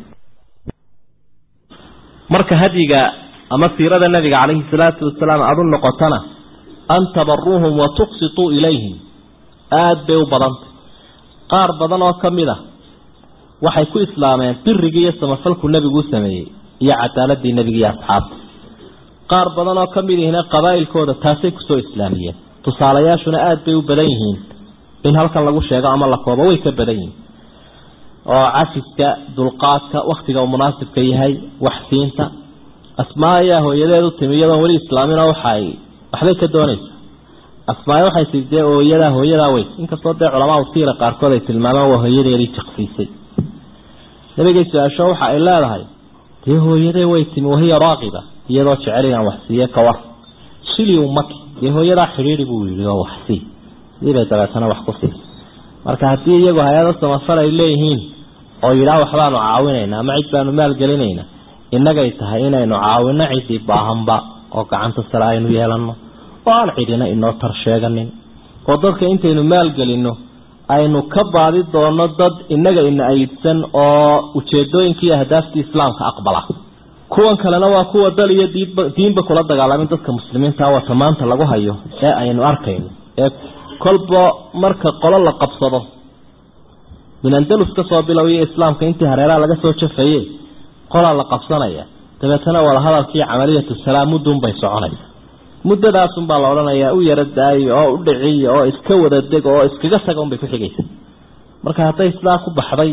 marka hadyiga ama siirada nabiga calayhi salaatu wasalaam aada u noqotana an tabaruuhum wa tuqsituu ilayhim aada bay u badantay qaar badan oo ka mid a waxay ku islaameen birigii iyo samafalku nebigu u sameeyey iyo cadaaladii nebiga iyo asxaabta qaar badan oo ka mid ihina qabaa'ilkooda taasay kusoo islaamiyeen tusaalayaashuna aada bay u badan yihiin in halkan lagu sheego ama la koobo way ka badan yihiin oo cafiska dulqaadka waktiga uu munaasibka yahay waxsiinta asmaa ayaa hooyadeed u timi iyadoon weli islaamina waxay waxbay ka doonaysa asmaaya waxay tii dee ooyadaa hooyadaa wey inkastoo dee culamaa usiira qaarkood ay tilmaamaan waa hooyadeedii jaqsiisay nabigay su-aasho waxa ay leedahay dee hooyadee way timi wahiya raaqiba iyadoo jecel inaan wax siiye ka war shili umaki dee hooyadaa xidhiidi buu yidhi oo wax sii siibay dabeetana wax ku sii marka haddii iyagu hay-ado samafal ay leeyihiin oo yidhaah waxbaanu caawinayna ama cid baanu maalgelinayna innagay tahay inaynu caawino ciddii baahanba oo gacanta sare aynu yeelanno oo aan cidina inoo tar sheeganin oo dadka intaynu maalgelinno aynu ka baadi doono dad innaga ina ayidsan oo ujeedooyinkii ahdaaftii islaamka aqbala kuwan kalena waa kuwa dal iyo diinba diinba kula dagaalamin dadka muslimiinta wata maanta lagu hayo ee aynu arkayno ee kolba marka qolo la qabsado min andalus ka soo bilowyo islaamka intii hareeraha laga soo jafaye qolaa la qabsanaya dabeetana wadahadalkii camaliyatu salaam muddunbay soconaysa muddadaasunbaa la odhanayaa u yaro daayo oo u dhiciyo oo iska wada deg oo iskaga taga unbay ku xigaysa marka hadday sidaa ku baxday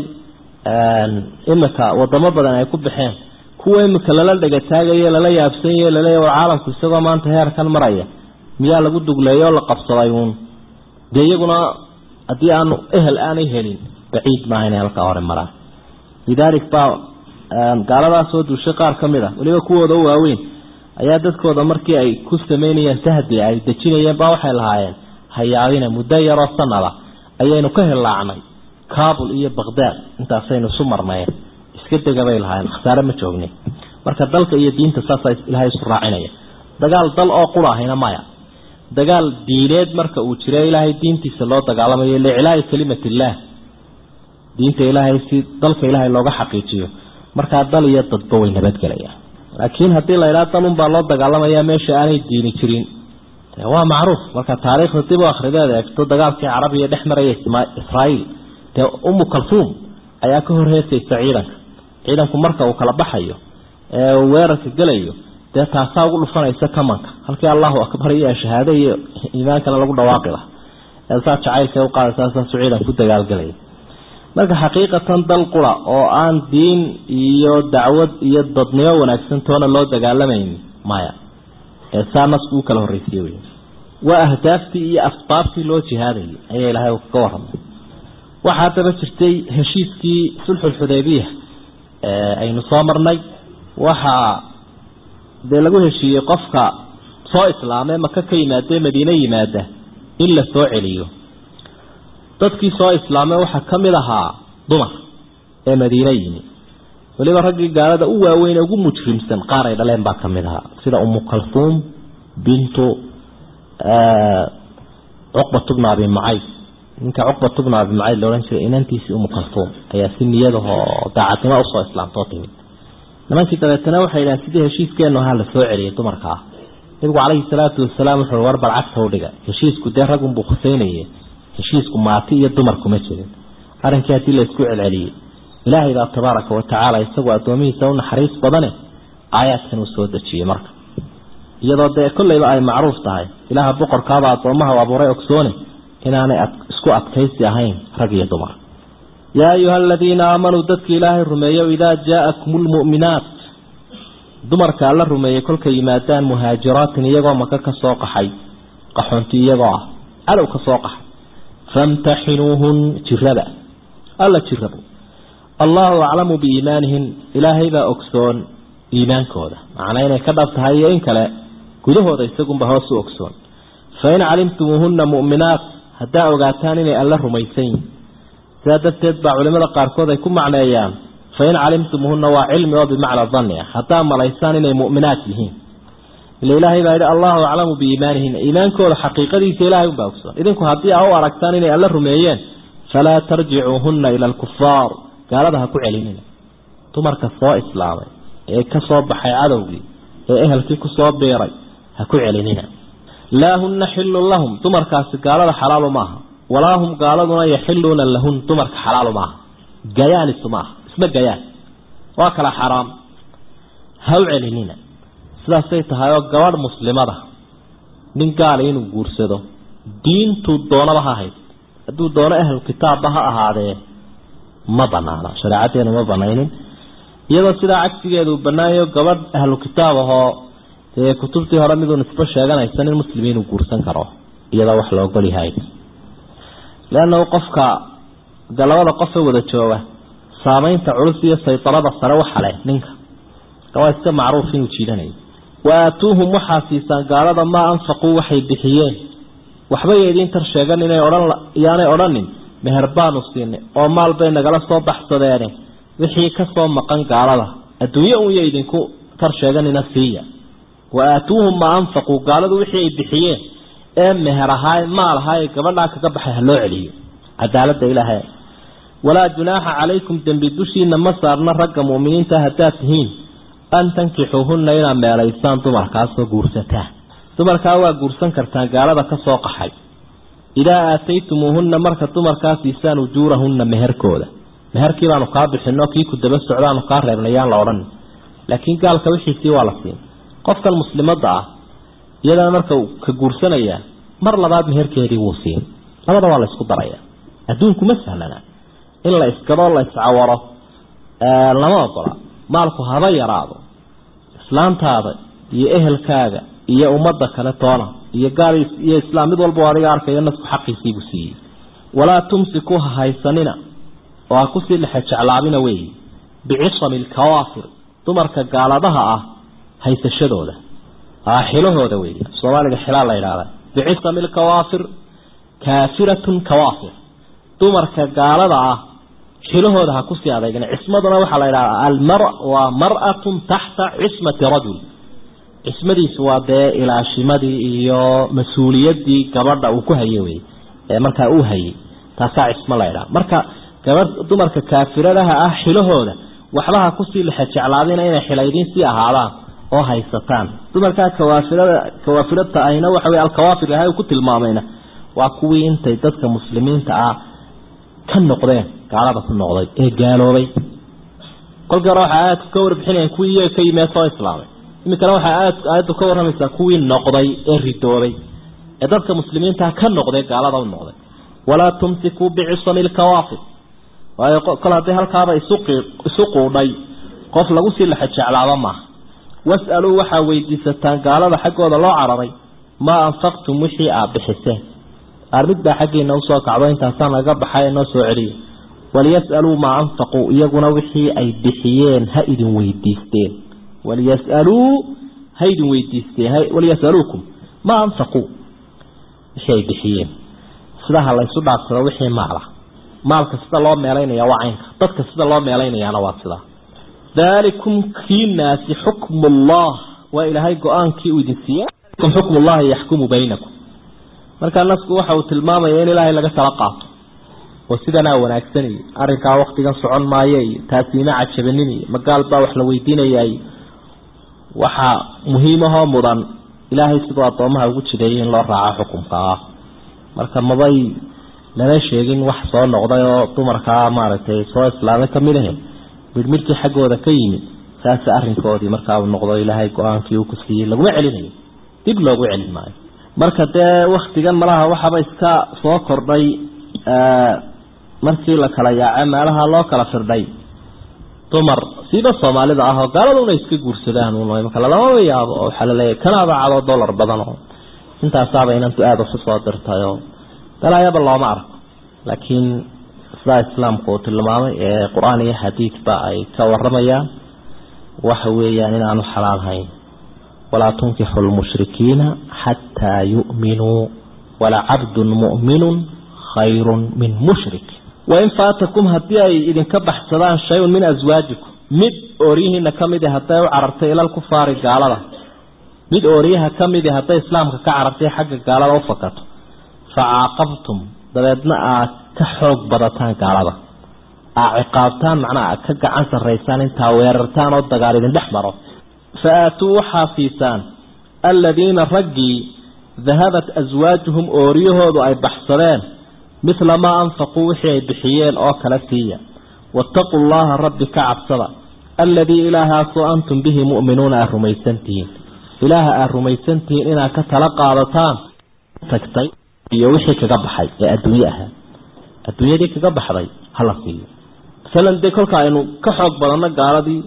imika wadamo badan ay ku baxeen kuwa imika lala dhegataagayo lala yaabsanyayo laleeya war caalamku isagoo maanta heerkan maraya miyaa lagu dugleeyo oo la qabsaday uun dee iyaguna haddii aanu ehel aanay helin baciid maaha inay halkaa hore maraan lidaalik baa gaaladaas soo duushay qaar ka mid a weliba kuwooda u waaweyn ayaa dadkooda markii ay ku sameynayeen sahdi ay dejinayeen baa waxay lahaayeen hayaabina muddo yaroo sanada ayaynu ka hilaacnay kabul iyo baqdaad intaasaynu isu marnayen iska dega bay lahaayeen khasaare ma joognin marka dalka iyo diinta saasaa ilaahay isu raacinaya dagaal dal oo qura ahayna maya dagaal diineed marka uu jiro ilaahay diintiisa loo dagaalamayo liclaa'i kalimatillah diinta ilaahay si dalka ilaahay looga xaqiijiyo markaa dal iyo dadba way nabadgelayaan laakiin haddii la idhaha dalunbaa loo dagaalamaya meesha aanay diini jirin waa macruuf marka taariikhda dib u akhrideed eegto dagaalkii carabiya dhex maraya israa'iil dee umu kalfuum ayaa ka hor heesaysa ciidanka ciidanku marka uu kala baxayo ee uu weerarka gelayo dee taasaa ugu dhufanaysa kamanka halkii allahu akbar iyo shahaado iyo iimaankana lagu dhawaaqi laha ee saa jacaylka u qaadaysaa saasuu ciidan ku dagaalgelaya marka xaqiiqatan dal qura oo aan diin iyo dacwad iyo dadnimo wanaagsan toona loo dagaalamayn maya ee saa nasku u kala horreysiye wey waa ahdaaftii iyo asbaabtii loo jihaadayay ayaa ilaahay uu kaga warramay waxaa daba jirtay heshiiskii sulxulxudaybiya aynu soo marnay waxaa dee lagu heshiiyey qofka soo islaamee maka ka yimaadee madiine yimaada in la soo celiyo dadkii soo islaamay waxaa ka mid ahaa dumar ee madiine yimi weliba raggii gaalada u waaweyn ee ugu mujrimsan qaar ay dhaleen baa ka mid ahaa sida umu kalfuum bintu cuqbat bna abi mucayd ninka cuqbat bna abi mucayd laodhan jiray inantiisii umu kalfuum ayaa si niyadahoo daacadnimo usoo islaamtoo timid nimankii dabeetana waxay idhahen sidii heshiiskeenu ahaa la soo celiyay dumarka ah nabigu calayhi salaatu wasalaam wuxuu war bal cagta u dhiga heshiisku dee raggunbuu khuseynaye heshiisku maati iyo dumar kuma jirin arrinkii haddii la isku celceliyey ilaahay baa tabaaraka wa tacaala isagoo addoomihiisa u naxariis badane aayaadkan uu soo dejiyey marka iyadoo dee kolleyba ay macruuf tahay ilaaha boqorkaaba addoomaha u abuuray ogsoone inaanay isku adkaysi ahayn rag iyo dumar yaa ayuha aladiina aamanuu dadki ilaahay rumeeyo idaa jaa-akum lmu'minaat dumarka alla rumeeyey kolkay yimaadaan muhaajiraatin iyagoo maka ka soo qaxay qaxoonti iyagoo ah cadow ka soo qaxay famtaxinuuhun jiraba alla jirabo allahu aclamu biiimaanihin ilaahay baa ogsoon iimaankooda macnaa inay ka dhab tahay iyo in kale gudahooda isagunba hoos u ogsoon fain calimtumuuhunna mu'minaat haddaa ogaataan inay alla rumaysan yihin sidaa darteed baa culimada qaarkood ay ku macneeyaan fain calimtumuuhunna waa cilmi oo bimacna danni ah haddaa malaysaan inay mu'minaat yihiin ila ilaahay baa yidhi allahu aclamu biiimaanihin iimaankooda xaqiiqadiisa ilahay unbaa ogsoon idinku haddii a u aragtaan inay alla rumeeyeen falaa tarjicuuhunna ila alkufaar gaalada ha ku celinina dumarka soo islaamay ee ka soo baxay cadowgii ee ehelkii ku soo biiray ha ku celinina laa hunna xillun lahum dumarkaasi gaalada xalaalu maaha walaa hum gaaladuna yaxiluuna lahun dumarka xalaalu maaha gayaan isu maaha isma gayaan waa kala xaraam ha u celinina sidaasay tahay oo gabadh muslimada nin gaala inuu guursado diintuu doonaba ha hayd hadduu doono ahlu kitaabba ha ahaadee ma banaana shareecaddeenu ma banaynin iyadoo sidaa cagsigeeda uu banaayo gabadh ahlu kitaab ahoo dee kutubtii hore miduu nisbo sheeganaysa nin muslim inuu guursan karo iyadoo wax la ogol yahay leannahu qofka galabada qofe wada jooga saameynta culus iyo saydarada sare waxa leh ninka waa iska macruuf inuu jiidanayo wa aatuuhum waxaa siisaan gaalada maa anfaquu waxay bixiyeen waxbay idiin tar sheegan inay odhan iyaanay odhanin meher baanu siinay oo maal bay nagala soo baxsadeene wixii ka soo maqan gaalada adduunye unya idinku tar sheeganina siiya wa aatuuhum maa anfaquu gaaladu wixii ay bixiyeen ee meher ahaa maal ahaa ee gabadhaa kaga baxay ha loo celiyo cadaalada ilaahay walaa junaaxa calaykum dembi dushiina ma saarna ragga mu'miniinta haddaad tihiin an tankixuuhunna inaad meelaysaan dumarkaasoo guursataan dumarkaa waa guursan kartaan gaalada ka soo qaxay idaa aataytumuuhunna marka dumarkaa siisaan ujuurahunna meherkooda meherkii baanu kaa bixino kii ku daba socdaanu kaa reebnay yaan la odhan laakiin gaalka wixiisii waa la siin qofkan muslimadda ah iyadana marka ka guursanayaa mar labaad meherkeedii wuu siin labada waa la isku daraya adduunku ma sahlana in la iskadoo la iscawaro lama ogola maalku haba yaraado islaantaada iyo ehelkaaga iyo ummadda kale toona iyo gaal iyo islaam mid walba adiga arkayo nasku xaqiisiibuu siiyey walaa tumsiku ha haysanina oo ha kusii lexe jeclaabina weeye bicisami alkawaafir dumarka gaaladaha ah haysashadooda xilahooda wey soomaaliga xilaa la yidhahda bicisami alkawaafir kaafiratun kawaafir dumarka gaalada ah xilahooda ha kusii adeegin cismaduna waxaa la yidhahdaa almar waa mar-atun taxta cismati rajul cismadiisu waa dee ilaashimadii iyo mas-uuliyadii gabadha uu ku haye wey ee markaa uu hayay taasaa cismo la ydhaha marka gabadh dumarka kaafiradaha ah xilahooda waxba ha kusii lexe jeclaadina inay xilaydiin sii ahaadaan oo haysataan dumarkaa kawaafirada kawaafirata ahina waxa wey alkawaafir ilahay uu ku tilmaamayna waa kuwii intay dadka muslimiinta ah ka noqdeen gaalada ku noqday ee gaaloobay kolkii hore waxay aayadku ka warbixinayaan kuwii iyaga ka yimee soo islaamay iminkana waxay aayad aayaddu ka warramaysaa kuwii noqday ee ridoobay ee dadka muslimiinta ka noqday gaalada u noqday walaa tumsikuu bicisami lkawaafir waayo kol haddii halkaaba isu quudhay qof lagu sii lexe jeclaaba maaha was'aluu waxaa weydiisataan gaalada xaggooda loo cararay maa anfaqtum wixii aad bixiseen armid baa xaggeena usoo kacdo intaasaan naga baxay noo soo celiya waliyas'aluu maa anfaquu iyaguna wixii ay bixiyeen ha idin weydiisteen waliyas'aluu ha idin weydiisteen waliyas'aluukum maa anfaquu wixii ay bixiyeen sidaha laysu dhaafsado wixii maala maalka sida loo meelaynaya waa caynka dadka sida loo meelaynayaana waa sidaa daalikum kiinaasi xukmu ullah waa ilaahay go-aankii uu idin siiye xukmu llahi yaxkumu baynakum markaa nasku waxa uu tilmaamaya in ilaahay laga tala qaato oo sidanaa wanaagsanaya arrinkaa waktigan socon maayo iyo taasiima cajabanin iyo magaal baa wax la weydiinaya iyo waxaa muhiimahoo mudan ilaahay siduu addoomaha ugu jideeyay in loo raaco xukumka ah marka mabay lama sheegin wax soo noqday oo dumarkaa maaragtay soo islaamay kamid ahe midhmidhkii xaggooda ka yimid saasa arrinkoodii markaa uu noqdo ilaahay go-aankii uu ku siiyey laguma celinayo dib loogu celin maayo marka dee waktigan malaha waxaaba iska soo kordhay markii la kala yaace meelaha loo kala firdhay dumar siiba soomaalida ah oo gaaladuna iska guursadaan maka lalama yaabo oo waxaa laleeyahay kanaaba cadoo dollar badan oo intaasaaba inantu aada usu soo dirtay oo galaayaba looma arko laakiin sidaa islaamku uu tilmaamay ee qur-aan iyo xadiidba ay ka waramayaan waxa weeyaan inaanu xalaal hayn walaa tunkixu lmushrikiina xataa yu'minuu walacabdun mu'minun khayrun min mushrik wain faatakum haddii ay idinka baxsadaan shay-un min aswaajikum mid ooryihiina ka midi hadday u carartay ilal kufaari gaalada mid ooryaha ka midi hadday islaamka ka carartay xagga gaalada u fakato fa caaqabtum dabeedna aad ka xoog badataan gaalada aa ciqaabtaan macnaa aad ka gacan sarraysaan intaa weerartaan oo dagaal idin dhex maro fa aatuu waxaa siisaan aladiina raggii dahabat aswaajuhum ooryahoodu ay baxsadeen midla maa anfaquu wixii ay bixiyeen oo kala siiya waataquu llaha rabbi ka cabsada alladii ilaahaasoo antum bihi mu'minuuna aad rumaysantihiin ilaaha aad rumaysantihiin inaad ka tala qaadataan tagtay iyo wixii kaga baxay ee adduunye ahaa adduunyadii kaga baxday hala siiyo masalan dee kolka aynu ka xoog badanno gaaladii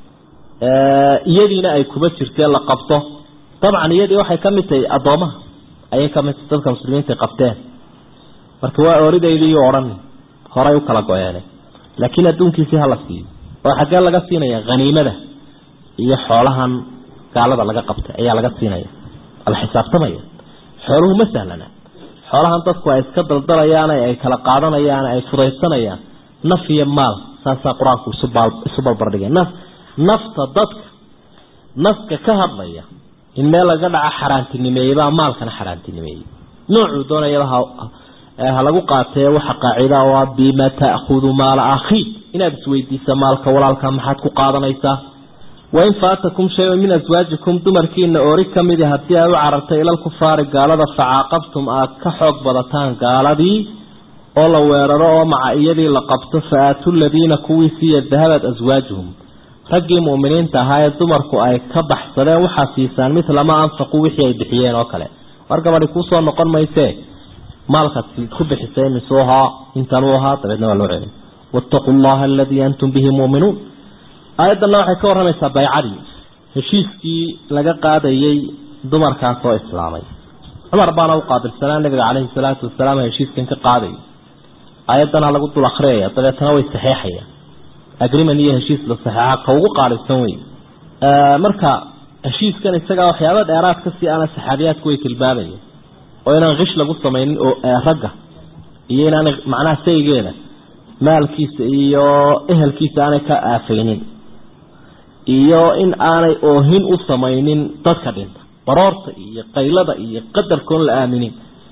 iyadiina ay kuba jirteen la qabto dabcan iyadii waxay ka mid tahay addoomaha ayay ka mid tahay dadka muslimiinta qabteen marka waa ooridaydii odhan horay u kala go-eene laakiin adduunkiisii hala siiyo oo xaggee laga siinaya haniimada iyo xoolahan gaalada laga qabtay ayaa laga siinaya ala xisaabtamaya xooluhu ma sahlana xoolahan dadku ay iska daldalayaan ay kala qaadanayaan ay fudaysanayaan naf iyo maal saasaa qur-aanku isu balbardhigay naf nafta dadka nafka ka hadlaya in meel laga dhaca xaaraantinimeeyebaa maalkana xaaraantinimeeyey noocuu doonayaba ha lagu qaatee waxa qaacida oo ah bima ta'khudu maala akhiik inaad isweydiisa maalka walaalka maxaad ku qaadanaysaa wain faatakum shay-un min aswaajikum dumarkiina oori ka midi haddii ay u carartay ilalkufaari gaalada facaaqabtum aad ka xoog badataan gaaladii oo la weeraro oo maca iyadii la qabto fa aatu ladiina kuwii siiya dahabad aswaajuhum raggii mu'miniinta ahaa ee dumarku ay ka baxsadeen waxaa siisaan midla ma anfaqu wixii ay bixiyeen oo kale war gabadhi kuusoo noqon maysee maalkaad ku bixisay misuu ahaa intanuu ahaa dabeedna waa loo celin waataquu llaha aladii antum bihi muuminuun aayaddanna waxay ka warramaysaa baycadii heshiiskii laga qaadayey dumarkaas oo islaamay cumar baana u qaabilsanaa nabiga caleyhi salaatu wasalaam heshiiskan ka qaadayay aayaddana lagu dul akriyaya dabeetana way saxeexayaan agreement iyo heshiis la saxeexa ka ugu qaalisan wey marka heshiiskan isagaa waxyaaba dheeraad ka sii ana saxaabiyaadku way tilmaamayeen oo inaan kish lagu samaynin oo ragga iyo inaan macnaha saygeeda maalkiisa iyo ehelkiisa aanay ka aafaynin iyo in aanay oohin u samaynin dadka dhinta baroorta iyo qaylada iyo qadarkoon la aaminin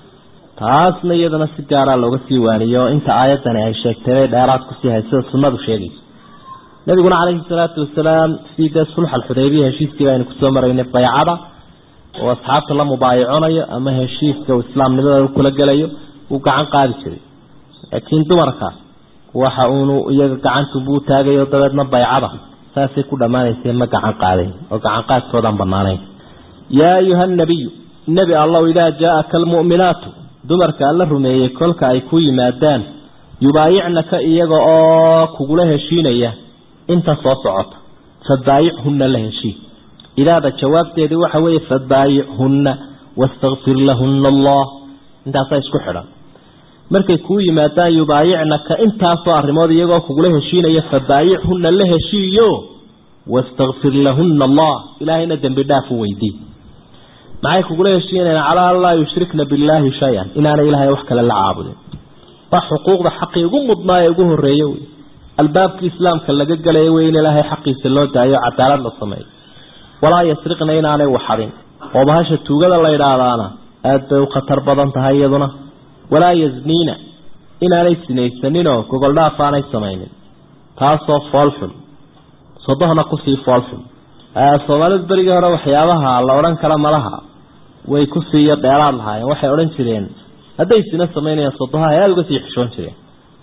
taasna iyadana si gaaraa looga sii waaniyo inta aayaddani ay sheegtay bay dheeraad kusii hay sida sunnadu sheegayso nabiguna calayhi salaatu wasalaam sidii dee sulx alxudaybiya heshiiskii baynu kusoo maraynay baycada oo asxaabta la mubaayaconayo ama heshiiska uu islaamnimada kula gelayo uu gacan qaadi jiray laakiin dumarka waxa uunu iyaga gacantunbuu taagayo dabeedna baycada saasay ku dhammaanaysay ma gacan qaadayn oo gacan qaadkoodaan banaanayn yaa ayuha nabiyu nebi allow idaa jaa-aka almu'minaatu dumarka alla rumeeyey kolka ay ku yimaadaan yubaayicnaka iyaga oo kugula heshiinaya inta soo socota fabaayichunna la heshii idaada jawaabteedii waxa weeye fabaayichunna wastakfir lahunna allah intaasaa isku xidhan markay kuu yimaadaan yubaayicnaka intaasoo arrimood iyagoo kugula heshiinaya fabaayichunna la heshiiyo wastakfir lahunna allah ilaahayna dembi dhaaf u weydii maxay kugula heshiinayaan calaa an laa yushrikna billaahi shay-an inaanay ilaahay wax kale la caabudin waa xuquuqda xaqii ugu mudnaa ee ugu horreeye wey albaabkii islaamka laga gelaya wey in ilaahay xaqiisa loo daayo cadaalad la sameeyo walaa yasriqna inaanay waxadin oo bahasha tuugada la yidhaahdaana aada bay u khatar badan tahay iyaduna walaa yasniina inaanay sinaysaninoo gogoldhaaf aanay samaynin taasoo foolxun sodohna kusii foolxun soomaalidu berigii hore waxyaabaha la odhan kara malaha way kusiiyo dheeraad lahaayeen waxay odhan jireen hadday sina samaynayaan sodoha ay aada uga sii xishoon jireen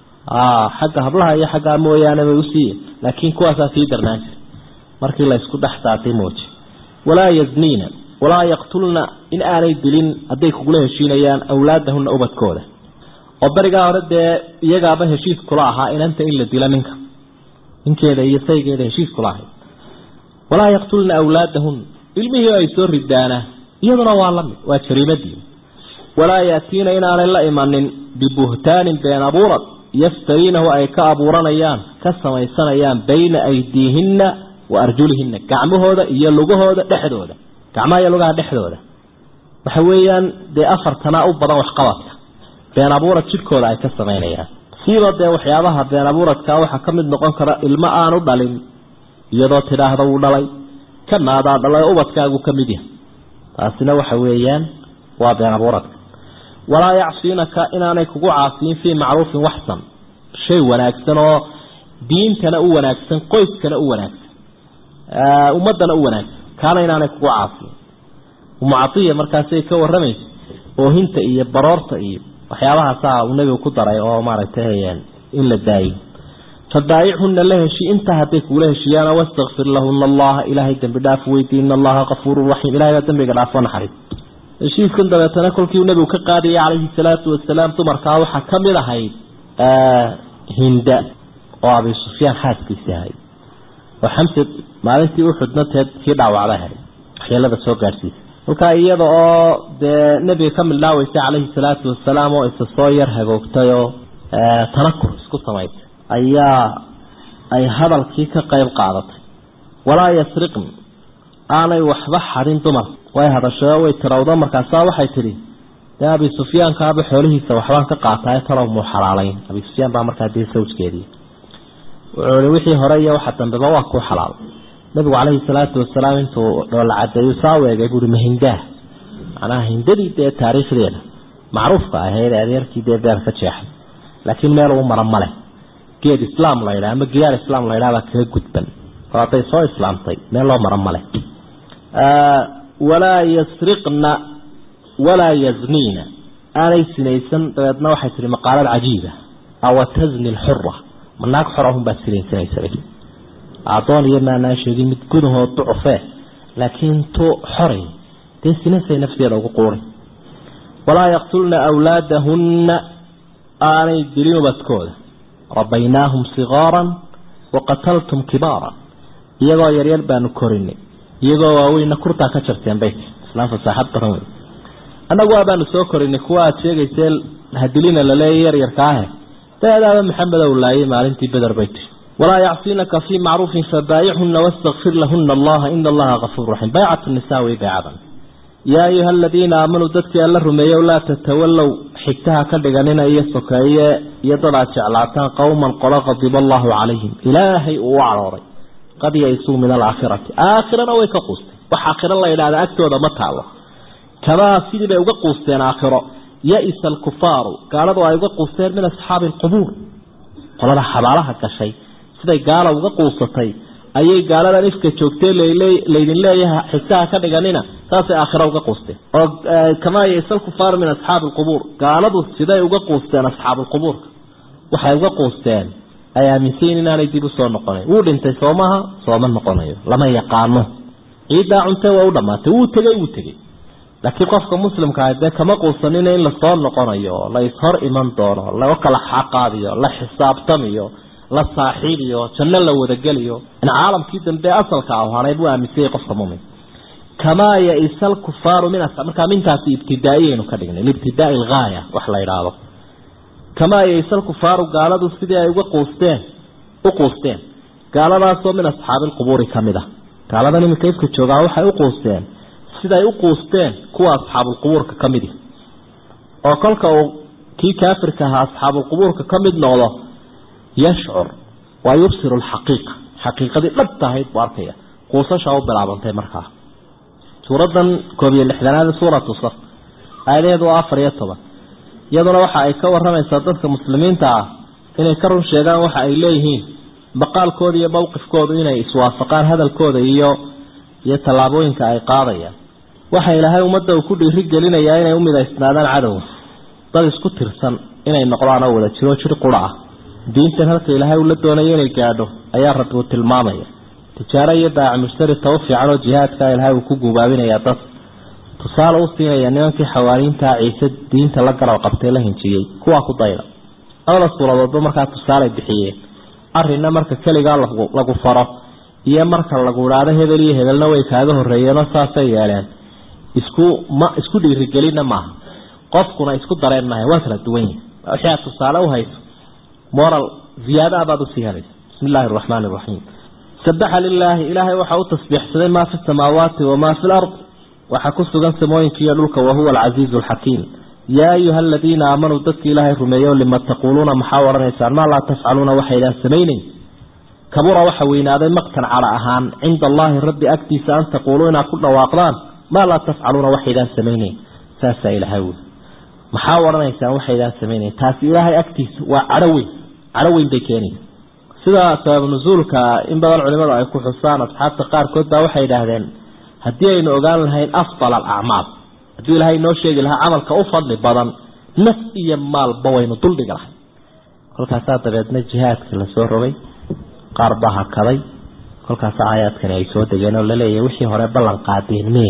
xagga hablaha iyo xaggaa mooyaane bay usiiye laakiin kuwaasaa sii darnaan jira markii la isku dhex saatay mooji walaa yazniina walaa yaqtulna in aanay dilin hadday kugula heshiinayaan awlaadahuna ubadkooda oo berigaa hore dee iyagaaba heshiis kula ahaa inanta in la dilo ninka ninkeeda iyo saygeeda heshiis kula ahay walaa yaqtulna awlaadahun ilmihii ay soo ridaana iyaduna waa lamid waa jariimadii walaa yaatiina inaanay la imanin bibuhtaanin been abuurad yaftariinahu ay ka abuuranayaan ka samaysanayaan bayna aydiihinna wa arjulihina gacmahooda iyo lugahooda dhexdooda gacmaha iyo lugaha dhexdooda waxa weeyaan dee afartanaa u badan waxqabadka been abuurad jidhkooda ay ka samaynayaan siiba dee waxyaabaha been abuuradka waxaa ka mid noqon kara ilmo aanu dhalin iyadoo tidhaahda wuu dhalay kanaadaa dhalay ubadkaagu ka mid yahay taasina waxa weeyaan waa been abuuradka walaa yacsiinaka inaanay kugu caasiyin fii macruufin waxsan shay wanaagsan oo diintana u wanaagsan qoyskana u wanaagsan ummadana u wanaagsan kaana inaanay kugu caasiyin umucaiya markaasay ka waramaysa oohinta iyo baroorta iyo waxyaabahaasa uu nebigu ku daray oo maaragtay in la daayo fabaayichuna la heshii intaa hadday kugula heshiiyaan wastakfir lahuna allaha ilaahay dembi dhaaf weydii in allaha kafuurun raxiim ilahay baa dembiga dhaafo naxariis heshiiskan dabeetana kolkiiu nebigu ka qaadayay calayhi salaatu wasalaam dumarkaa waxaa ka mid ahayd hinda oo abi sufyaan xaaskiisii ahayd oo xamse maalintii uxudna teed kii dhaawacda ahayd waxyeelada soo gaadhsiisa kolkaa iyada oo dee nebiga ka mildhaaweysay calayhi salaatu wasalaam oo isa soo yar hagoogtay oo tanakur isku samaysay ayaa ay hadalkii ka qayb qaadatay walaa yasriqn aanay waxba xadin dumar way hadashao way tirawdo markaasaa waxay tidhi dee abi sufyaankaaba xoolihiisa waxbaan ka qaataay talow muu xalaalayn abi sufyaan baa markaa dee sawjkeedii wuxuu ihi wixii hore iyo waxa dambeba waa kuu xalaal nabigu calayhi salaatu wasalaam intuu dhoola cadeeyu saa u eegay buuhi mahindaah macnaha hindadii dee taariikhdeeda macruufka ahayd adeerkii dee beer ka jeexay laakiin meel uu mara male geed islaam la ydhaha ama giyaar islaam la ydhaha baa kaga gudban oo hadday soo islaamtay meel loo mara male walaa yasriqna walaa yazniina aanay sinaysan dabeedna waxay tihi maqaalad cajiiba awa tazni lxura ma naag xorahunbaad sinaysanaysa adoon iyo maanaan sheegin mid gudahoo ducufee laakiin tu xoray dee sinasay nafteeda ugu quuray walaa yaqtulna awlaadahunna aanay dilin ubadkooda rabaynaahum sigaaran waqataltum kibaaran iyagoo yaryar baanu korinay iyagoo waaweyna kurtaa ka jarteen bayt islaan fasaaxad badan wey annagu waabaanu soo korinay kuwa aada sheegaysee hadilina laleeya yaryarka ahe daadaaba maxamed ow laayay maalintii beder bayt walaa yacsinaka fii macruufin fabaayicuna wastakfir lahuna allaha ina allaha kafuur raxiim baycat nisa wey baycadan yaa ayuha aladiina aamanuu dadkii alla rumeeyow laa tatawallow xigtaha ka dhiganina iyo sokeeye iyo dad aad jeclaataan qowman qolo qadiba allahu calayhim ilaahay uu u cadhooday qad yaisuu min alaakhirati aakhirana way ka quustay wax aakhiro la yidhahda agtooda ma taalo kamaa sidii bay uga quusteen aakhiro ya-isa alkufaaru gaaladu ay uga quusteen min asxaabi alqubuur qolada xabaalaha gashay siday gaala uga quusatay ayay gaaladan ifka joogtee laydin leeyaha xigtaha ka dhiganina saasay aakhira uga quusteen oo kamaa ya-isa alkufaaru min asxaabi alqubuur gaaladu siday uga quusteen asxaabuulqubuurka waxay uga quusteen ay aaminsayin inaanay dib usoo noqonayn wuu dhintay soomaha sooma noqonayo lama yaqaano ciiddaa cuntee waa u dhamaatay wuu tegey wuu tegey laakiin qofka muslimka ah dee kama quusanina in lasoo noqonayo la ishor iman doono laga kala xaqaadiyo la xisaabtamiyo la saaxiibiyo janno la wadageliyo in caalamkii dambe asalka ah hanay buu aaminsanyay qofka mumin kamaa ya-isa alkufaaru min markaa mintaasi ibtidaa-iyaynu ka dhignay libtidaai algaaya wax la idhaahdo kamaa ya-isa alkufaaru gaaladu sidii ay uga quusteen u quusteen gaaladaasoo min asxaabi alqubuuri ka mid a gaaladan iminka ifka joogaa waxay u quusteen siday u quusteen kuwa asxaabulqubuurka ka midi oo kolka uu kii kaafirka ahaa asxaabulqubuurka ka mid noqdo yashcur waa yubsiru alxaqiiqa xaqiiqadii dhabta ahayd buu arkaya quusashaa u bilaabantay markaa suuradan koob iyo lixdanaad suuratu saf aayadaheedu waa afar iyo toban iyaduna waxa ay ka waramaysaa dadka muslimiinta ah inay ka run sheegaan waxa ay leeyihiin maqaalkooda iyo mowqifkoodu inay iswaafaqaan hadalkooda iyo iyo tallaabooyinka ay qaadayaan waxa ilaahay ummadda uu ku dhiiri gelinayaa inay u midaysnaadaan cadowga dad isku tirsan inay noqdaan oo wada jiro jir qura ah diintan halka ilaahay uu la doonayo inay gaadho ayaa rabbi uu tilmaamaya tijaaro iyo baac mushtari taba fiican oo jihaadka ilaahay uu ku gubaabinayaa dad tusaale u siinaya nimankii xawaariintaa ciise diinta la garab qabtay la hinjiyey kuwaa ku dayda labada suuradoodba markaa tusaale bixiyeen arrinna marka keligaa lagu faro iyo marka lagu idhaado hebel iyo hebelna way kaaga horreeyeenoo saasay yeeleen isku ma isku dhiirigelinna maaha qofkuna isku dareen maaha waa kala duwan yihin wixii aad tusaale u hayso moral ziyaada baad usii helaysa bismi illaahi araxmaani iraxiim sabaxa lilaahi ilaahay waxaa u tasbiixsaday maa fi samaawaati wamaa fi lard waxaa ku sugan samooyinka iyo dhulka wahuwa alcasiizu alxakiim yaa ayuha aladiina aamanuu dadka ilaahay rumeeyo lima taquuluuna maxaa odhanaysaan maa laa tafcaluuna waxaydaan samayneyn kabura waxa weynaaday maqtan cala ahaan cinda allaahi rabbi agtiisa an taquuluu inaad ku dhawaaqdaan maa laa tafcaluuna waxaydaan samayneyn saasaa ilaahay wuli maxaa odhanaysaan waxaydaan samayneyn taasi ilaahay agtiisa waa cadho weyn cadho weyn bay keenaysa sida sabab nusuulka in badan culimadu ay ku xusaan asxaabta qaarkood baa waxay idhaahdeen haddii aynu ogaan lahayn afdal alacmaal hadduu ilaahay noo sheegi lahaa camalka u fadli badan naf iyo maalba waynu duldhigi lahay kolkaasaa dabeedna jihaadka lasoo rogay qaar baa hakaday kolkaasa aayaadkani ay soo degeen oo laleeyahay wixii hore ballan qaadeen mee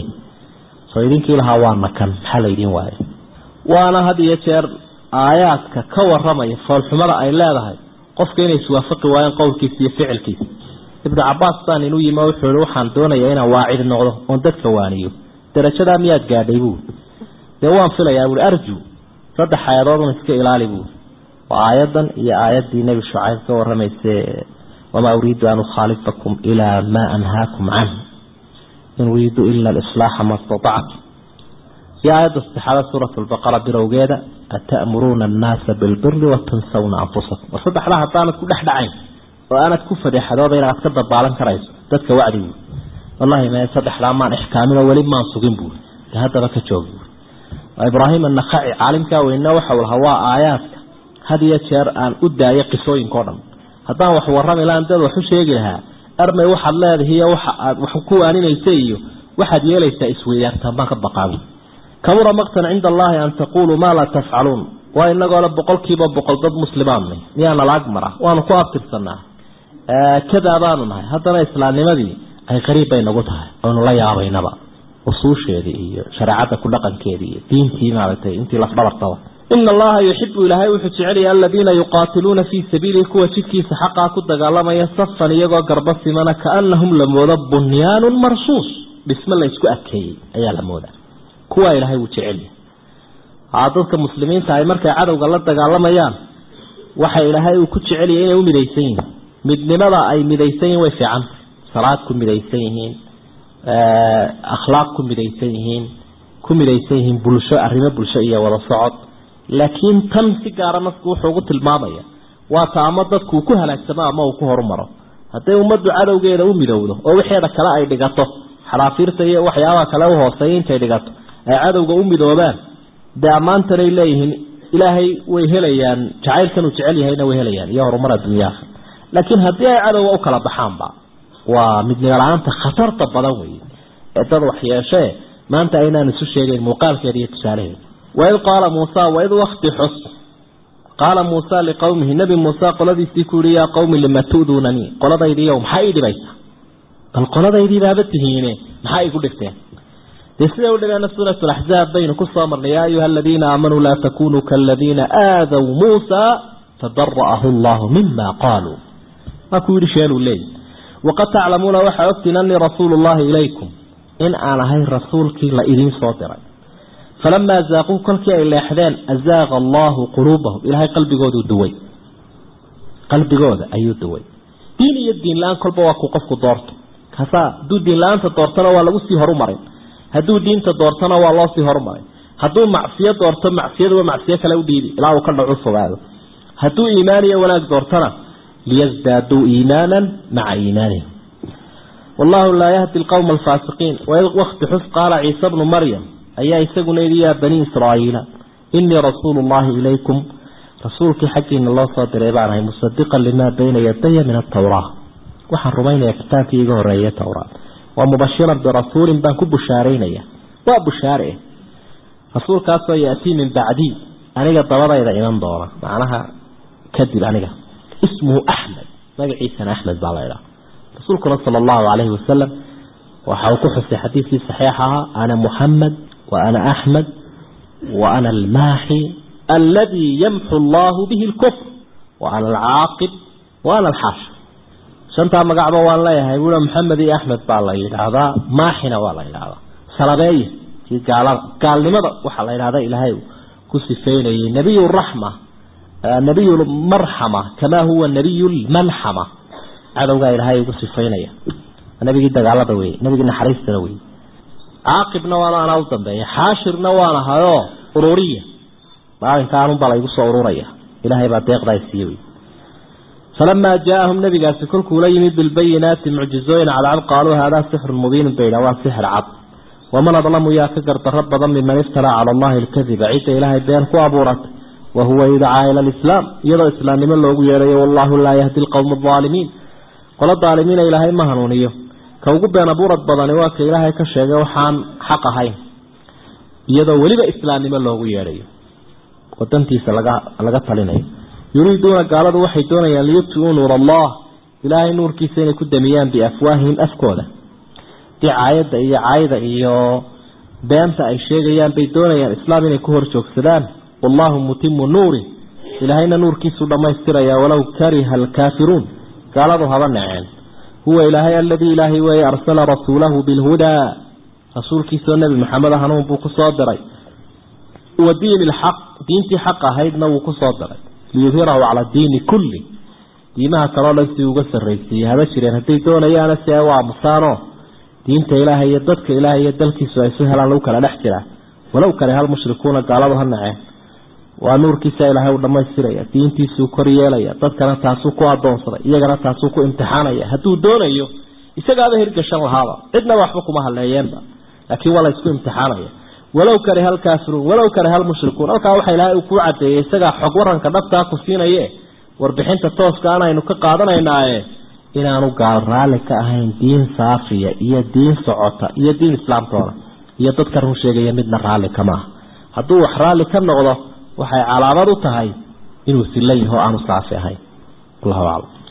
soo idinkii lahaa waa nakan maxaa laydin waayo waana had iyo jeer aayaadka ka waramaya foolxumada ay leedahay qofka inay iswaafaqi waayeen qowlkiisa iyo ficilkiisa ibnu cabaas baan inuu yimi wuxuu ihi waxaan doonayaa inaan waacid noqdo oon dadka waaniyo darajadaa miyaad gaadhay buuri dee waan filayaa buui arju saddex aayadoodun iska ilaali buuri waa aayadan iyo aayaddii nebi shucayb ka waramayse wamaa uriidu an ukhaalifakum ilaa maa anhaakum canh in uriidu ila alislaaxa ma statactu iyo aayadda saddexaada suurat lbaqara bilowgeeda ata'muruuna annaasa bilbiri watansawna anfusakum war saddexdaa haddaanad ku dhex dhacayn oo aanad ku fadeexadooda inaad ka dabaalan karayso dadka wacdigu wallahi me saddexdaa maan ixkaamin oo weli maan sugin buuri de haddaba ka joog buuri ibraahim annakaci caalimkaa weyne waxau lahaa waa aayaadka had iyo jeer aan u daayo qisooyinka o dhan haddaan wax warrami lahan dad wax u sheegi lahaa armay waxaad leedahay iyo waxa aad wax ku waaninaysa iyo waxaad yeelaysaa isweydaartaan baan ka baqaabi kabura maqtan cinda allahi an taquluu maa laa tafcaluun waa inagoole boqolkiiba boqol dad muslimaanna miyaana laag mara waanu ku abtirsanaa kadaa baanu nahay haddana islaamnimadii ay qariib bay nagu tahay aynu la yaabaynaba usuusheedii iyo shareecadda ku dhaqankeedii iyo diintii maaragtay intii lafdhabartaba ina allaha yuxibu ilaahay wuxuu jecelaya aladiina yuqaatiluuna fii sabiilihi kuwa jidkiisa xaqaa ku dagaalamaya safan iyagoo garba simana kaanahum la moodo bunyaanun marsuus dhisme la isku adkeeyey ayaa la moodaa kuwaa ilaahay wuu jecelyahay aa dadka muslimiinta ay markay cadowga la dagaalamayaan waxa ilaahay uu ku jecelyahay inay u midaysan yihiin midnimada ay midaysan yihiin way fiican salaad ku midaysan yihiin akhlaaq ku midaysan yihiin ku midaysan yihiin bulsho arrimo bulsho iyo wada socod laakiin tan si gaara nasku wuxuu ugu tilmaamaya waa ta ama dadku uu ku halaagsamo ama uu ku horumaro hadday ummaddu cadowgeeda u midowdo oo wixeeda kale ay dhigato xaraafiirta iyo waxyaabaha kale u hooseeya intay dhigato ay cadowga u midoobaan dee ammaantanay leeyihiin ilaahay way helayaan jacaylkan uu jecel yahayna way helayaan iyo horumar adduunyaha laakiin haddii ay cadowga u kala baxaanba waa midnimo la-aanta khatarta badan wey ee dad wax yeeshee maanta aynaan isu sheegeyn muuqaalkeeda iyo tusaalaheeda waid qaala muusa waid wakti xus qaala muusa liqowmihi nebi muuse qoladiisii ku yihi yaa qowmi lima tu'duunanii qoladaydiiyo maxaa ii dhibaysaa bal qoladaydii baaba tihiine maxaa igu dhigteen dee siday u dhibeen suurat laxzaab baynu ku soo marnay yaa ayuha aladiina aamanuu laa takunuu kaaladiina aadaw muusa fadara'ahu allahu mima qaaluu waa ku yidhi sheeluu leeyi waqad taclamuuna waxaa ogtiin anii rasuulu llahi ilaykum in aan ahay rasuulkii la idiin soo diray falamaa zaaquu kolkii ay leexdeen azaaqa allahu quluubahum ilaahay qalbigooduu duway qalbigooda ayuu duway diin iyo diin la-aan kolba waa kuu qofku doorto kaasaa hadduu diin la-aanta doortona waa lagu sii horumarin hadduu diinta doortona waa loo sii horumarin hadduu macsiyo doorto macsiyaduba macsiyo kale u dhiibi ilaa uu ka dhacu fogaado hadduu iimaan iyo wanaag doortona liyasdaaduu iimaanan maca iimaanihim wallahu laa yahdi alqowma alfaasiqiin wakti xus qaala ciise bnu maryam ayaa isaguna yidhi yaa bani israa'iila inii rasuulu llahi ilaykum rasuulkii xaggiina loo soo diray baan ahay musadiqan limaa bayna yadaya min atawraa waxaan rumaynaya kitaabkii iga horeeye towraat waa mubashiran birasuulin baan ku bushaaraynaya waa bushaare eh rasuulkaasoo yaatii min bacdii aniga dabadayda iman doona macnaha kadib aniga ismuhu axmed magaciisana axmed baa la idhaha rasuulkuna sala allahu calayhi wasalam waxa uu ku xusay xadiidkii saxiix ahaa ana muxamed wa ana axmed wa ana almaaxi aladi yamxu allahu bihi lkufr wa ana alcaaqib wa ana alxaashir shantaa magacba waan leeyahay buua maxamed iyo axmed baa la yidhaahdaa maaxina waa la yidhaahdaa salabeeye kii gaalada gaalnimada waxaa la yidhahda ilaahay ku sifeynayay nabiy raxma nabiy marxama kamaa huwa nabiy lmalxama cadowgaa ilaahay ugu sifaynaya nabigii dagaalada wey nabigii naxariistana wey caaqibna waana anaa u dambeeya xaashirna waan ahayoo ururiya maalinkaanunbaa laygu soo ururaya ilaahay baa deeqdaa siiye wey falamaa jaaahum nabigaasi kolkuu la yimid bilbayinaati mucjizooyin cadcad qaaluu haadaa sixrun mubiinun bay waa sixir cad waman adlamu yaa ka gardaro badan miman iftaraa cala allahi alkadiba cidda ilaahay been ku abuuratay wahuwa yudcaa ila alislaam iyadoo islaamnimo loogu yeedhayo wallahu laa yahdi alqowma alaalimiin qolo daalimiina ilaahay ma hanuuniyo ka ugu been abuurad badani waa ka ilaahay ka sheegay waxaan xaq ahayn iyadoo weliba islaamnimo loogu yeedhayo wadantiisa laga laga talinayo yuriiduuna gaaladu waxay doonayaan liyubtiuu nuur allah ilaahay nuurkiisa inay ku damiyaan biafwaahihim afkooda dicaayadda iyo caayda iyo beenta ay sheegayaan bay doonayaan islaam inay ku hor joogsadaan wallahu mutimu nuuri ilaahayna nuurkiisuu dhammaystiraya walow kariha alkaafiruun gaaladu haba naceen huwa ilaahay aladii ilaahay weeye arsala rasuulahu bilhudaa rasuulkiisoo nebi maxamed hanuun buu ku soo diray wa diini lxaq diintii xaq ahaydna wuu ku soo diray liyudhirahu cala diini kulli diimaha kaloo dhan si uga sarraysiiyey haba jireen hadday doonayaana si ay u aamusaanoo diinta ilaahay iyo dadka ilaahay iyo dalkiisu ay su helaan lagu kala dhex jiraa walow kale hal mushrikuuna gaaladu ha naceen waa nuurkiisa ilaahay u dhammaystiraya diintiisuu kor yeelaya dadkana taasuu ku adoonsaday iyagana taasuu ku imtixaanaya hadduu doonayo isagaaba hirgashan lahaaba cidnaba waxba kuma haleeyeenba laakiin waa la isku imtixaanaya walow kare hal kaafiruun walow kare hal mushrikuun halkaa waxa ilaahay uu kuu cadeeyey isagaa xog waranka dhabtaa ku siinaye warbixinta tooska aan aynu ka qaadanaynaaye inaanu gaal raalli ka ahayn diin saafiya iyo diin socota iyo diin islaamtoona iyo dadka run sheegaya midna raalli kama aha hadduu wax raalli ka noqdo waxay calaamad u tahay inuu silan yaho aanu saafi ahayn allahu aclam